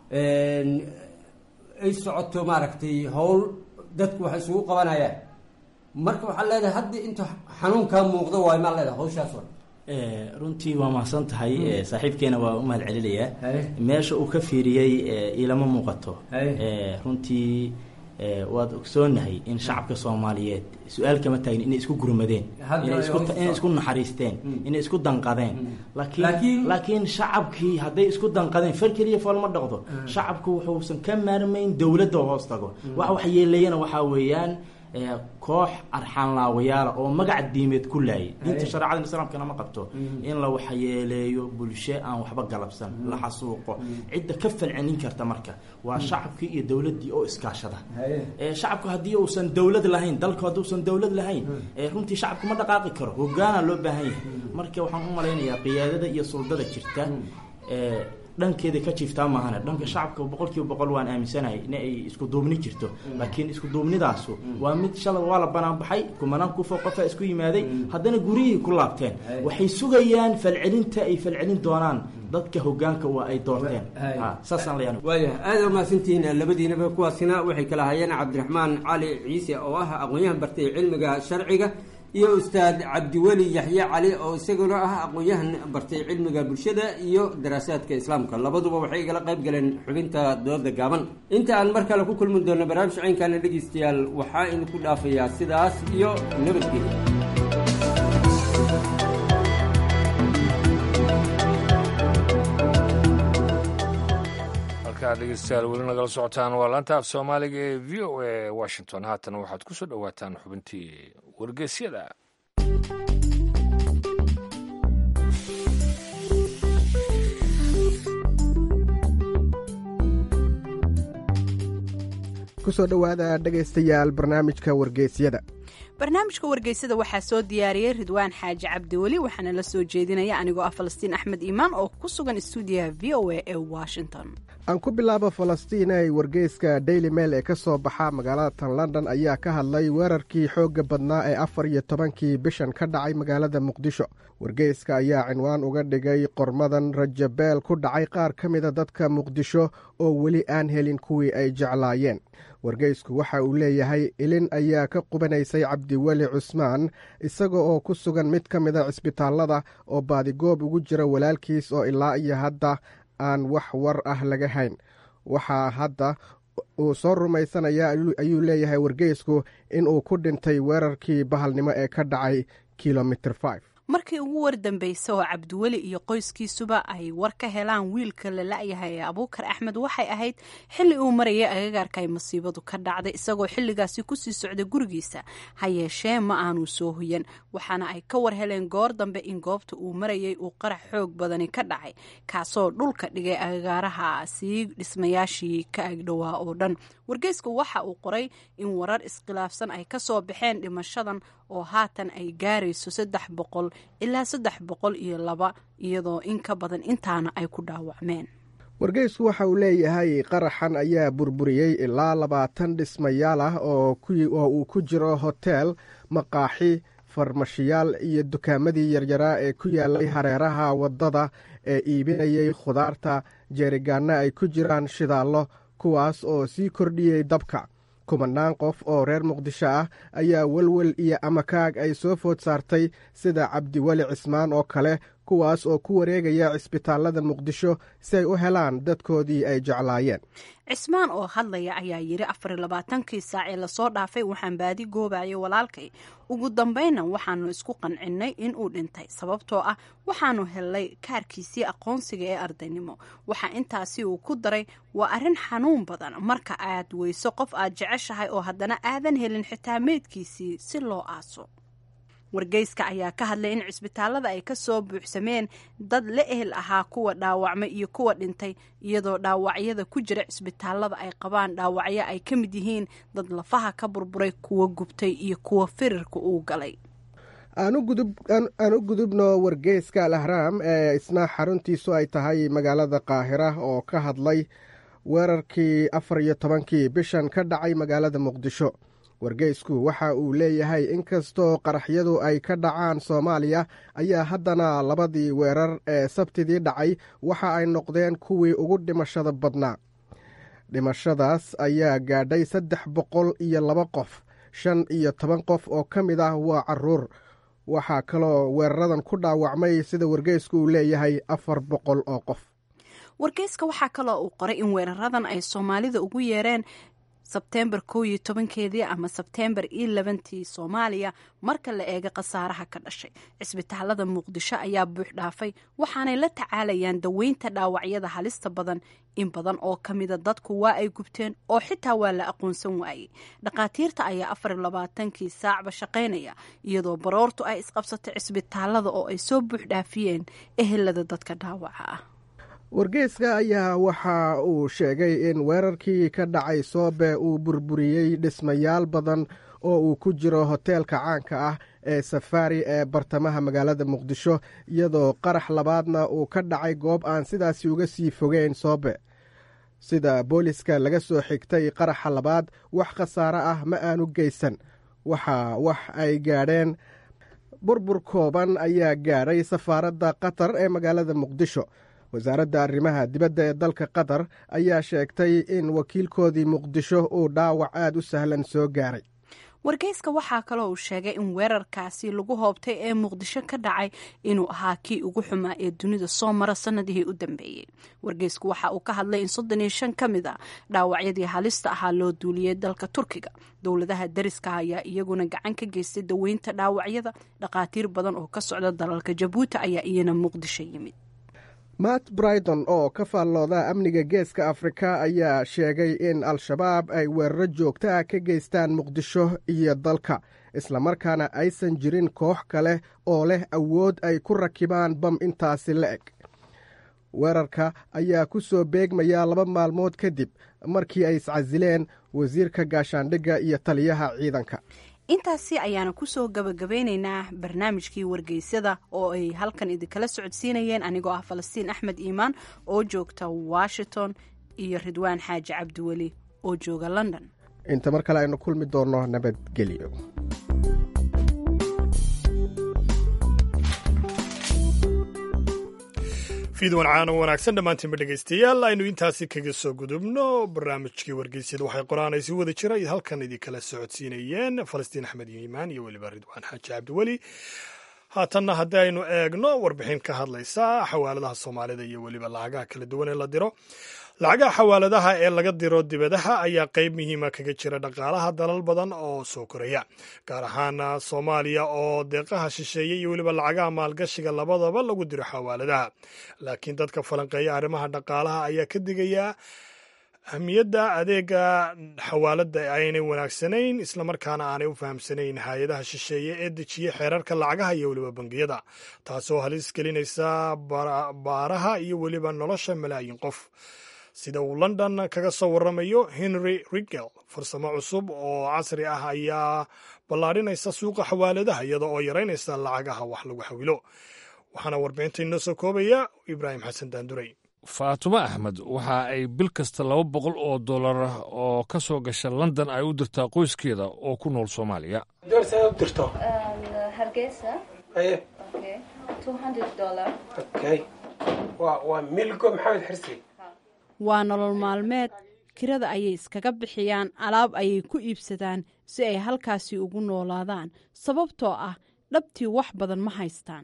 een, ay socoto maaragtay howl dadku waxay isugu qabanayaan marka waxaa leedahay haddii inta xanuunkaa muuqdo waay maa leedahay hawshaas oo runtii waa mahadsan tahay saaxiibkeena waa u mahad celinayaa meesha uu ka fiiriyey ilama muuqato runtii waad ogsoonahay in shacabka soomaaliyeed su-aal kama taagin inay isku gurmadeen inay isku naxariisteen inay isku danqadeen laakiin laakiin shacabkii hadday isku danqadeen far keliya fool ma dhaqdo shacabku wuxuusan ka maarmayn dowladda hoos tago waxa wax yeelayana waxaa weeyaan koox arxaanlaawayaala oo magac diimeed ku laayay diinta shareecada islaamkana ma qabto in la waxyeeleeyo bulsho aan waxba galabsan la xasuuqo cidda ka falcelin karta marka waa shacabkii iyo dowladdii oo iskaashada shacabku haddii uusan dowlad lahayn dalku hadduusan dowlad lahayn runtii shacabku ma dhaqaaqi karo hogaana loo baahan yahay marka waxaan u malaynayaa qiyaadada iyo suldada jirta dhankeeda ka jiiftaa maahane dhanka shacabka boqolkiiba boqol waan aaminsanahay in ay isku duubni jirto laakiin isku duubnidaasu waa mid shalay waa la banaanbaxay kumanaan kufoo qofaa isku yimaaday haddana gurihii ku laabteen waxay sugayaan falcelinta ay falcelin doonaan dadka hogaanka waa ay doorteen saasaan la waaya aada umahadsantihiin labadiinaba kuwaasina waxay kala hayeen cabdiraxmaan cali ciise oo ah aqoon-yahan bartay cilmiga sharciga iyo ustaad cabdiweli yaxye cali oo isaguna ah aqoon-yahan bartay cilmiga bulshada iyo daraasaadka islaamka labaduba waxay igala qayb galeen xubinta dooda gaaban inta aan mar kale ku kulmi doono barnaamij caynkaana dhegeystayaal waxaa idinku dhaafayaa sidaas iyo nabadgelya dhegeystayaal weli nagala socotaan waa laanta af soomaaliga ee v o a washington haatan waxaad ku soo dhowaataan xubintii wargeysyada kusoo dhowaada dhegaystayaal barnaamijka wargeysyada barnaamijka wargeysada waxaa soo diyaariyey ridwaan xaaji cabdiweli waxaana la soo jeedinaya anigoo ah falastiin axmed iimaan oo ku sugan istuudiyaha v o a ee washington aan ku bilaabo falastiin ay wargeyska daily mail ee ka soo baxa magaalada tan london ayaa ka hadlay weerarkii xoogga badnaa ee afar iyo tobankii bishan ka dhacay magaalada muqdisho wargeyska ayaa cinwaan uga dhigay qormadan rajabeel ku dhacay qaar ka mida dadka muqdisho oo weli aan helin kuwii ay jeclaayeen wargeysku waxa uu leeyahay ilin ayaa ka qubanaysay cabdiweli cusmaan isaga oo ku sugan mid ka mida cisbitaallada oo baadigoob ugu jira walaalkiis oo ilaa iyo hadda aan wax war ah laga hayn waxaa hadda uu soo rumaysanaya ayuu leeyahay wargeysku inuu ku dhintay weerarkii bahalnimo ee ka dhacay kilomitr markii ugu wardambaysa oo cabdiweli iyo qoyskiisuba ay war ka helaan wiilka la la-yahay ee abuukar axmed waxay ahayd xilli uu marayay agagaarka ay masiibadu ka dhacday isagoo xilligaasi kusii socday gurigiisa ha yeeshee ma aanu soo hoyan waxaana ay ka war heleen goor dambe in goobta uu marayay uu qarax xoog badani ka dhacay kaasoo dhulka dhigay agagaaraha sii dhismayaashii ka agdhowaa oo dhan wargeysku waxa uu qoray in warar iskhilaafsan ay kasoo baxeen dhimashadan oo haatan ay gaarayso saddex boqol ilaa saddex boqol iyo laba iyadoo in ka badan intaana ay ku dhaawacmeen wargeysku waxa uu leeyahay qaraxan ayaa burburiyey ilaa labaatan dhismayaal ah oo uu ku jiro hoteel maqaaxi farmashiyaal iyo dukaamadii yaryaraa ee ku yaalay hareeraha waddada ee iibinayay khudaarta jeerigaanna ay ku jiraan shidaallo kuwaas oo sii kordhiyey dabka kumanaan qof oo reer muqdisho ah ayaa welwel iyo amakaag ay soo food saartay sida cabdiweli cismaan oo kale kuwaas oo ku wareegaya cisbitaallada muqdisho si ay u helaan dadkoodii ay jeclaayeen cismaan oo hadlaya ayaa yidhi afar iyo labaatankii saac ee lasoo dhaafay waxaan baadi goobayay walaalkay ugu dambayna waxaanu isku qancinnay in uu dhintay sababtoo ah waxaanu helnay kaarkiisii aqoonsiga ee ardaynimo waxaa intaasi uu ku daray waa arrin xanuun badan marka aad weyso qof aad jeceshahay oo haddana aadan helin xitaa meydkiisii si loo aaso wargeyska ayaa ka hadlay in cisbitaallada ay ka soo buuxsameen dad la ehel ahaa kuwa dhaawacmay iyo kuwa dhintay iyadoo dhaawacyada ku jira cisbitaallada ay qabaan dhaawacyo ay ka mid yihiin dad lafaha ka burburay kuwa gubtay iyo kuwa firirka uu galay aan u gudubno wargeyska al ahraam ee isna xaruntiisu ay tahay magaalada qaahira oo ka hadlay weerarkii afar iyo tobankii bishan ka dhacay magaalada muqdisho wargeysku waxa uu leeyahay inkastoo qaraxyadu ay ka dhacaan soomaaliya ayaa haddana labadii weerar ee sabtidii dhacay waxa ay noqdeen kuwii ugu dhimashada badnaa dhimashadaas ayaa gaadhay saddex boqol iyo laba qof shan iyo toban qof oo ka mid ah waa caruur waxaa kaloo weeraradan ku dhaawacmay sida wargeysku uu leeyahay afar boqol oo qof wargeyska waxaa kaloo uu qoray in weeraradan ay soomaalida ugu yeereen sebteembar kow iyo tobankeedii ama sebteembar iyo labantii soomaaliya marka la eega khasaaraha ka dhashay cisbitaalada muqdisho ayaa buux dhaafay waxaanay la tacaalayaan daweynta dhaawacyada halista badan in badan oo ka mida dadku waa ay gubteen oo xitaa waa la aqoonsan waayey dhakhaatiirta ayaa afar iyo labaatankii saacba shaqaynaya iyadoo baroortu ay isqabsatay cisbitaalada oo ay soo buux dhaafiyeen ehelada dadka dhaawaca ah wargeyska ayaa waxa uu sheegay in weerarkii ka dhacay soobe uu burburiyey dhismayaal badan oo uu ku jiro hoteelka caanka ah ee safaari ee bartamaha magaalada muqdisho iyadoo qarax labaadna uu ka dhacay goob aan sidaasi uga sii fogeyn soobe sida booliska laga soo xigtay qaraxa labaad wax khasaare ah ma aanu geysan waxa wax ay gaadheen burbur kooban ayaa gaadhay safaaradda qatar ee magaalada muqdisho wasaaradda arrimaha dibadda ee dalka qatar ayaa sheegtay in wakiilkoodii muqdisho uu dhaawac aada u sahlan soo gaaray wargeyska waxaa kaloo uu sheegay in weerarkaasi lagu hoobtay ee muqdisho ka dhacay inuu ahaa kii ugu xumaa ee dunida soo mara sanadihii u dambeeyey wargeysku waxa uu ka hadlay in soddon iyo shan ka mid a dhaawacyadii halista ahaa loo duuliyey dalka turkiga dowladaha dariska ayaa iyaguna gacan ka geystay daweynta dhaawacyada dhakhaatiir badan oo ka socda dalalka jabuuti ayaa iyana muqdisho yimid matt brighton oo ka faallooda amniga geeska afrika ayaa sheegay in al-shabaab ay weeraro joogto ah ka geystaan muqdisho iyo dalka islamarkaana aysan jirin koox kale oo leh awood ay ku rakibaan bam intaasi la eg weerarka ayaa ku soo beegmaya laba maalmood kadib markii ay iscasileen wasiirka gaashaandhigga iyo taliyaha ciidanka intaasi ayaana kusoo gabagabeyneynaa barnaamijkii wargeysyada oo ay halkan idinkala socodsiinayeen anigoo ah falastiin axmed iimaan oo joogta washington iyo ridwaan xaaji cabdiweli oo jooga london inta mar kale aynu kulmi doonno nabadgelyo fiidwan caano wanaagsan dhammaantiinba dhegaystayaal aynu intaasi kaga soo gudubno barnaamijkii wargeysyada waxay qoraanaysi wada jiray halkan idinkala socodsiinayeen falastiin axmed yiimaan iyo weliba ridwaan xaaji cabdiweli haatanna haddii aynu eegno warbixin ka hadlaysa xawaaladaha soomaalida iyo weliba lacagaha kala duwan ee la diro lacagaha xawaaladaha ee laga diro dibadaha ayaa qayb muhiima kaga jira dhaqaalaha dalal badan oo soo koraya gaar ahaan soomaaliya oo deeqaha shisheeye iyo weliba lacagaha maalgashiga labadaba lagu diro xawaaladaha laakiin dadka falanqeeya arrimaha dhaqaalaha ayaa ka digaya ahmiyadda adeega xawaaladda aynay wanaagsanayn islamarkaana aanay u fahamsanayn hay-adaha shisheeye ee dejiya xeerarka lacagaha iyo weliba bangiyada taasoo halis gelinaysa baaraha iyo weliba nolosha malaayiin qof sida uu london kaga soo waramayo henry rigel farsamo cusub oo casri ah ayaa ballaadhinaysa suuqa xawaaladaha iyada oo yaraynaysa lacagaha wax lagu xawilo waxaana warbixinta inoo soo koobaya ibraahim xasan daanduray faatumo axmed waxa ay bil kasta laba boqol oo dollar oo ka soo gasha london ay u dirtaa qoyskeeda oo ku nool soomaaliya waa nolol maalmeed kirada ayay iskaga bixiyaan alaab ayay ku iibsadaan si ay halkaasi ugu noolaadaan sababtoo ah dhabtii wax badan ma haystaan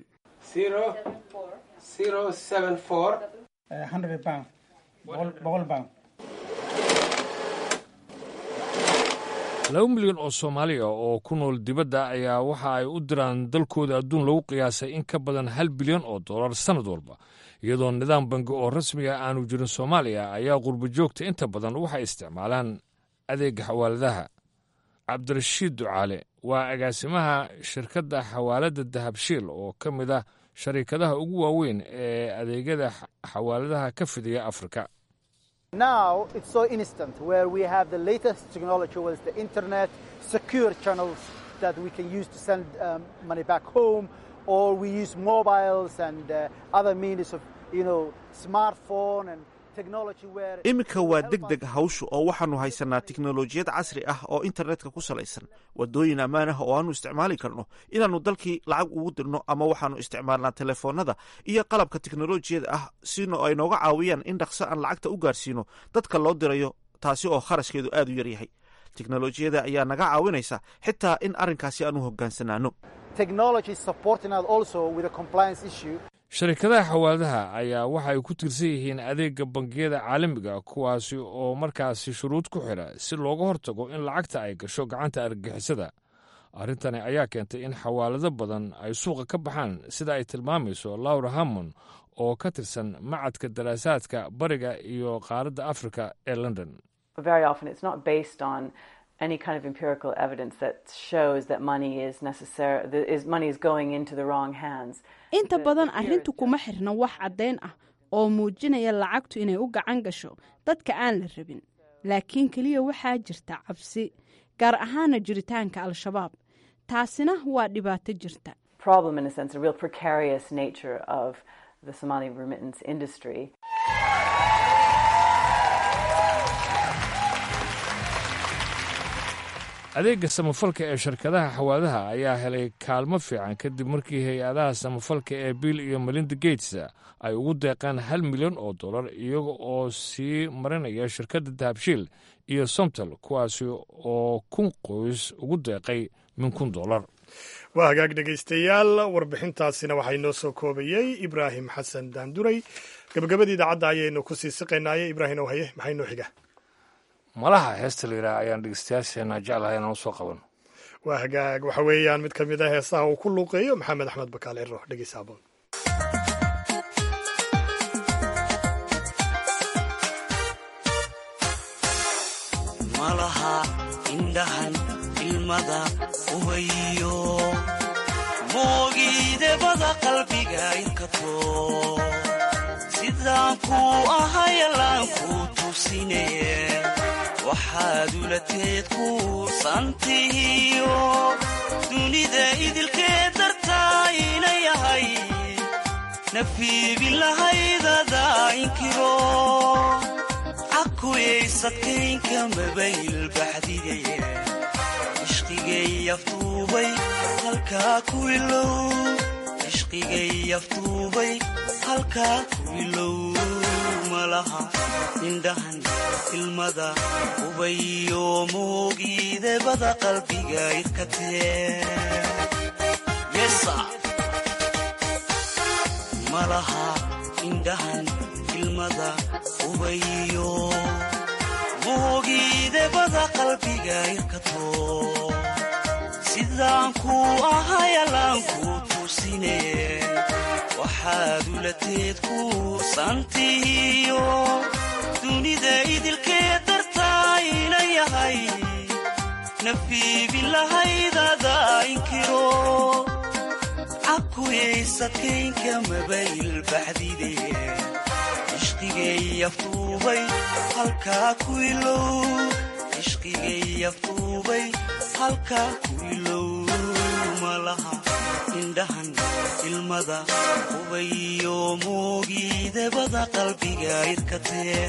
laba milyan oo soomaaliya oo ku nool dibadda ayaa waxa ay u diraan dalkooda adduun lagu qiyaasay in ka badan hal bilyan oo dollar sannad walba iyadoo nidaam bangi oo rasmiga aanu jirin soomaaliya ayaa qurbo joogta inta badan waxay isticmaalaan adeegga xawaaladaha cabdirashiid ducaale waa agaasimaha shirkadda xawaaladda dahabshiil oo ka mid ah shariikadaha ugu waaweyn ee adeegyada xawaaladaha ka fidiya afrika Now it's so instant where we have the latest technology with the internet, secure channels that we can use to send um, money back home, or we use mobiles and uh, other means of, you know, smartphone and iminka waa deg deg hawshu oo waxaannu haysanaa tiknolojiyad casri ah oo internetka ku salaysan waddooyin ammaan ah oo aannu isticmaali karno inaannu dalkii lacag ugu dirno ama waxaannu isticmaalnaa telefoonnada iyo qalabka teknolojiyada ah sino ay nooga caawiyaan in dhaqso aan lacagta u gaarsiino dadka loo dirayo taasi oo kharashkeedu aad u yaryahay teknolojiyada ayaa naga caawinaysa xitaa in arrinkaasi aan u hogaansanaano sharikadaha xawaaladaha ayaa waxa ay ku tirsan yihiin adeegga bangiyada caalamiga kuwaasi oo markaasi shuruud ku xidha si looga hortago in lacagta ay gasho gacanta argagixisada arrintani ayaa keentay in xawaalado badan ay suuqa ka baxaan sida ay tilmaamayso laura hammon oo ka tirsan macadka daraasaadka bariga iyo qaaradda afrika ee london any kind of empirical evidence that shows that money is necessary is money is going into the wrong hands inta badan arrintu kuma xirna wax caddayn ah oo muujinaya lacagtu inay u gacan gasho dadka aan la rabin laakiin keliya waxaa jirta cabsi gaar ahaana jiritaanka al-shabaab taasina waa dhibaato jirta problem in a sense a real precarious nature of the somali remittance industry adeegga samafalka ee shirkadaha xawaadaha ayaa helay kaalmo fiican kadib markii hay-adaha samafalka ee bill iyo melinda gates ay ugu deeqeen hal milyan oo dollar iyaga oo sii marinaya shirkadda dahabshiil iyo somtal kuwaasi oo kun qoys ugu deeqay min kun dollar waa hagaag dhegaystayaal warbixintaasina waxaa inoo soo koobayey ibraahim xasan daanduray gabagabadii idaacadda ayaynu ku sii siqaynaaye ibraahim ow haye maxaa inoo xiga malaha heesta la yidhaah ayaan dhegeystayaasheena jeclahay inaan usoo qaban waa hagaag waxa weeyaan mid ka mid a heesaha uu ku luuqeeyo maxamed axmed bakaal ciro dhegeysa aboon malaha indhahan ilmada ubayo moogiidebada qalbiga inkato sidaan kuu ahayalaan kuu tusinaye waxaad ulateed kuusantihiyo dunida idilkee dartaa ina yahay nafiibin lahaydada inkiro cakuyaysadkaynka mabayl baxdigaye ishqigay aftuubay halkaa ku ilow ishqigay aftuubay halkaa ku ilow malaha indhahan ilmada ubayo moogiidebada qalbiga irkatee malaha indhahan ilmada ubayo moogiidebada qalbiga irkato sidaan kuu ahayalaan kuu tusine waxaad ulateed kuusantihiyo dunida idilkee dartaa ina yahay nafiibin lahaydada inkiro cakuyaysadkaynka mabayl baxdide ishqigay aftuubay halkaa ku ilow ishqigay aftuubay halkaa ku ilow malaha indhahan ilmada ubayo moogiidebada qalbiga irkatee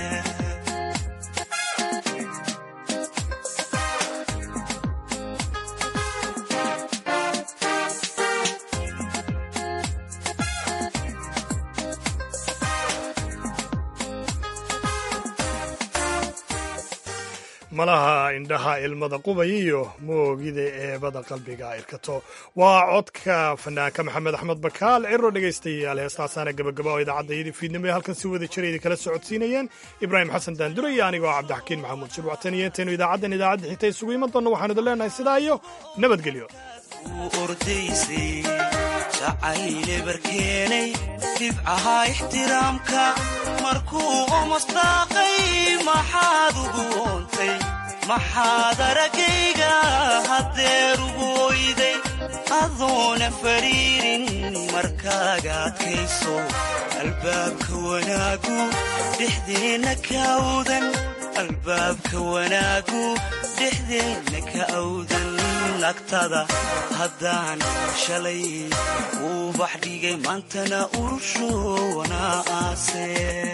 malaha indhaha ilmada qubay iyo moogida eebada qalbiga irkato waa codka fanaanka maxamed axmed bakaal ciro dhegaystayaal heestaasaana gabagaba oo idaacadda fiidnimo ee halkan si wada jira idin kala socodsiinayeen ibraahim xasan daandura iyo anigoo cabdixakiin maxamuud shirwactan iyo intaynu idaacaddan idaacadda xigta isugu iman doonno waxaanu idin leenahay sidaa iyo nabadgelyo ordaysay jacayle barkeenay dhibcaha ixtiraamka markuu omasdaaqay maxaad ugu oontay maxaad aragayga haddeer ugu oyday adoona fariirin markaaga adkayso albaabka wanaagu dhexdeenna ka awdan albaabka wanaagu dhexdeenna ka awdan agtada haddaan shalay uu bax dhigay maantana urushowana aase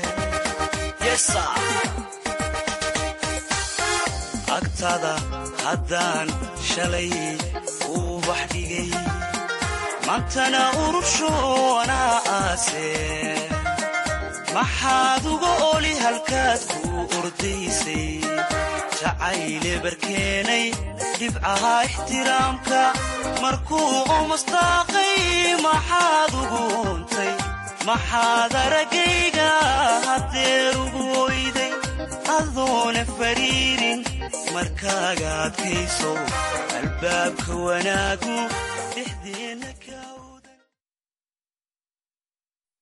agtada haddaan shalay uu bax dhigay maantana urushowana aase maxaad uga oli halkaad kuu ordaysay jacayle barkeenay dhibcaha ixtiraamka markuu umastaaqay maxaad ugu untay maxaad araggayga haddeer ugu oyday adoona fariirin markaaga adkayso albaabka wanaagu dhexdeenna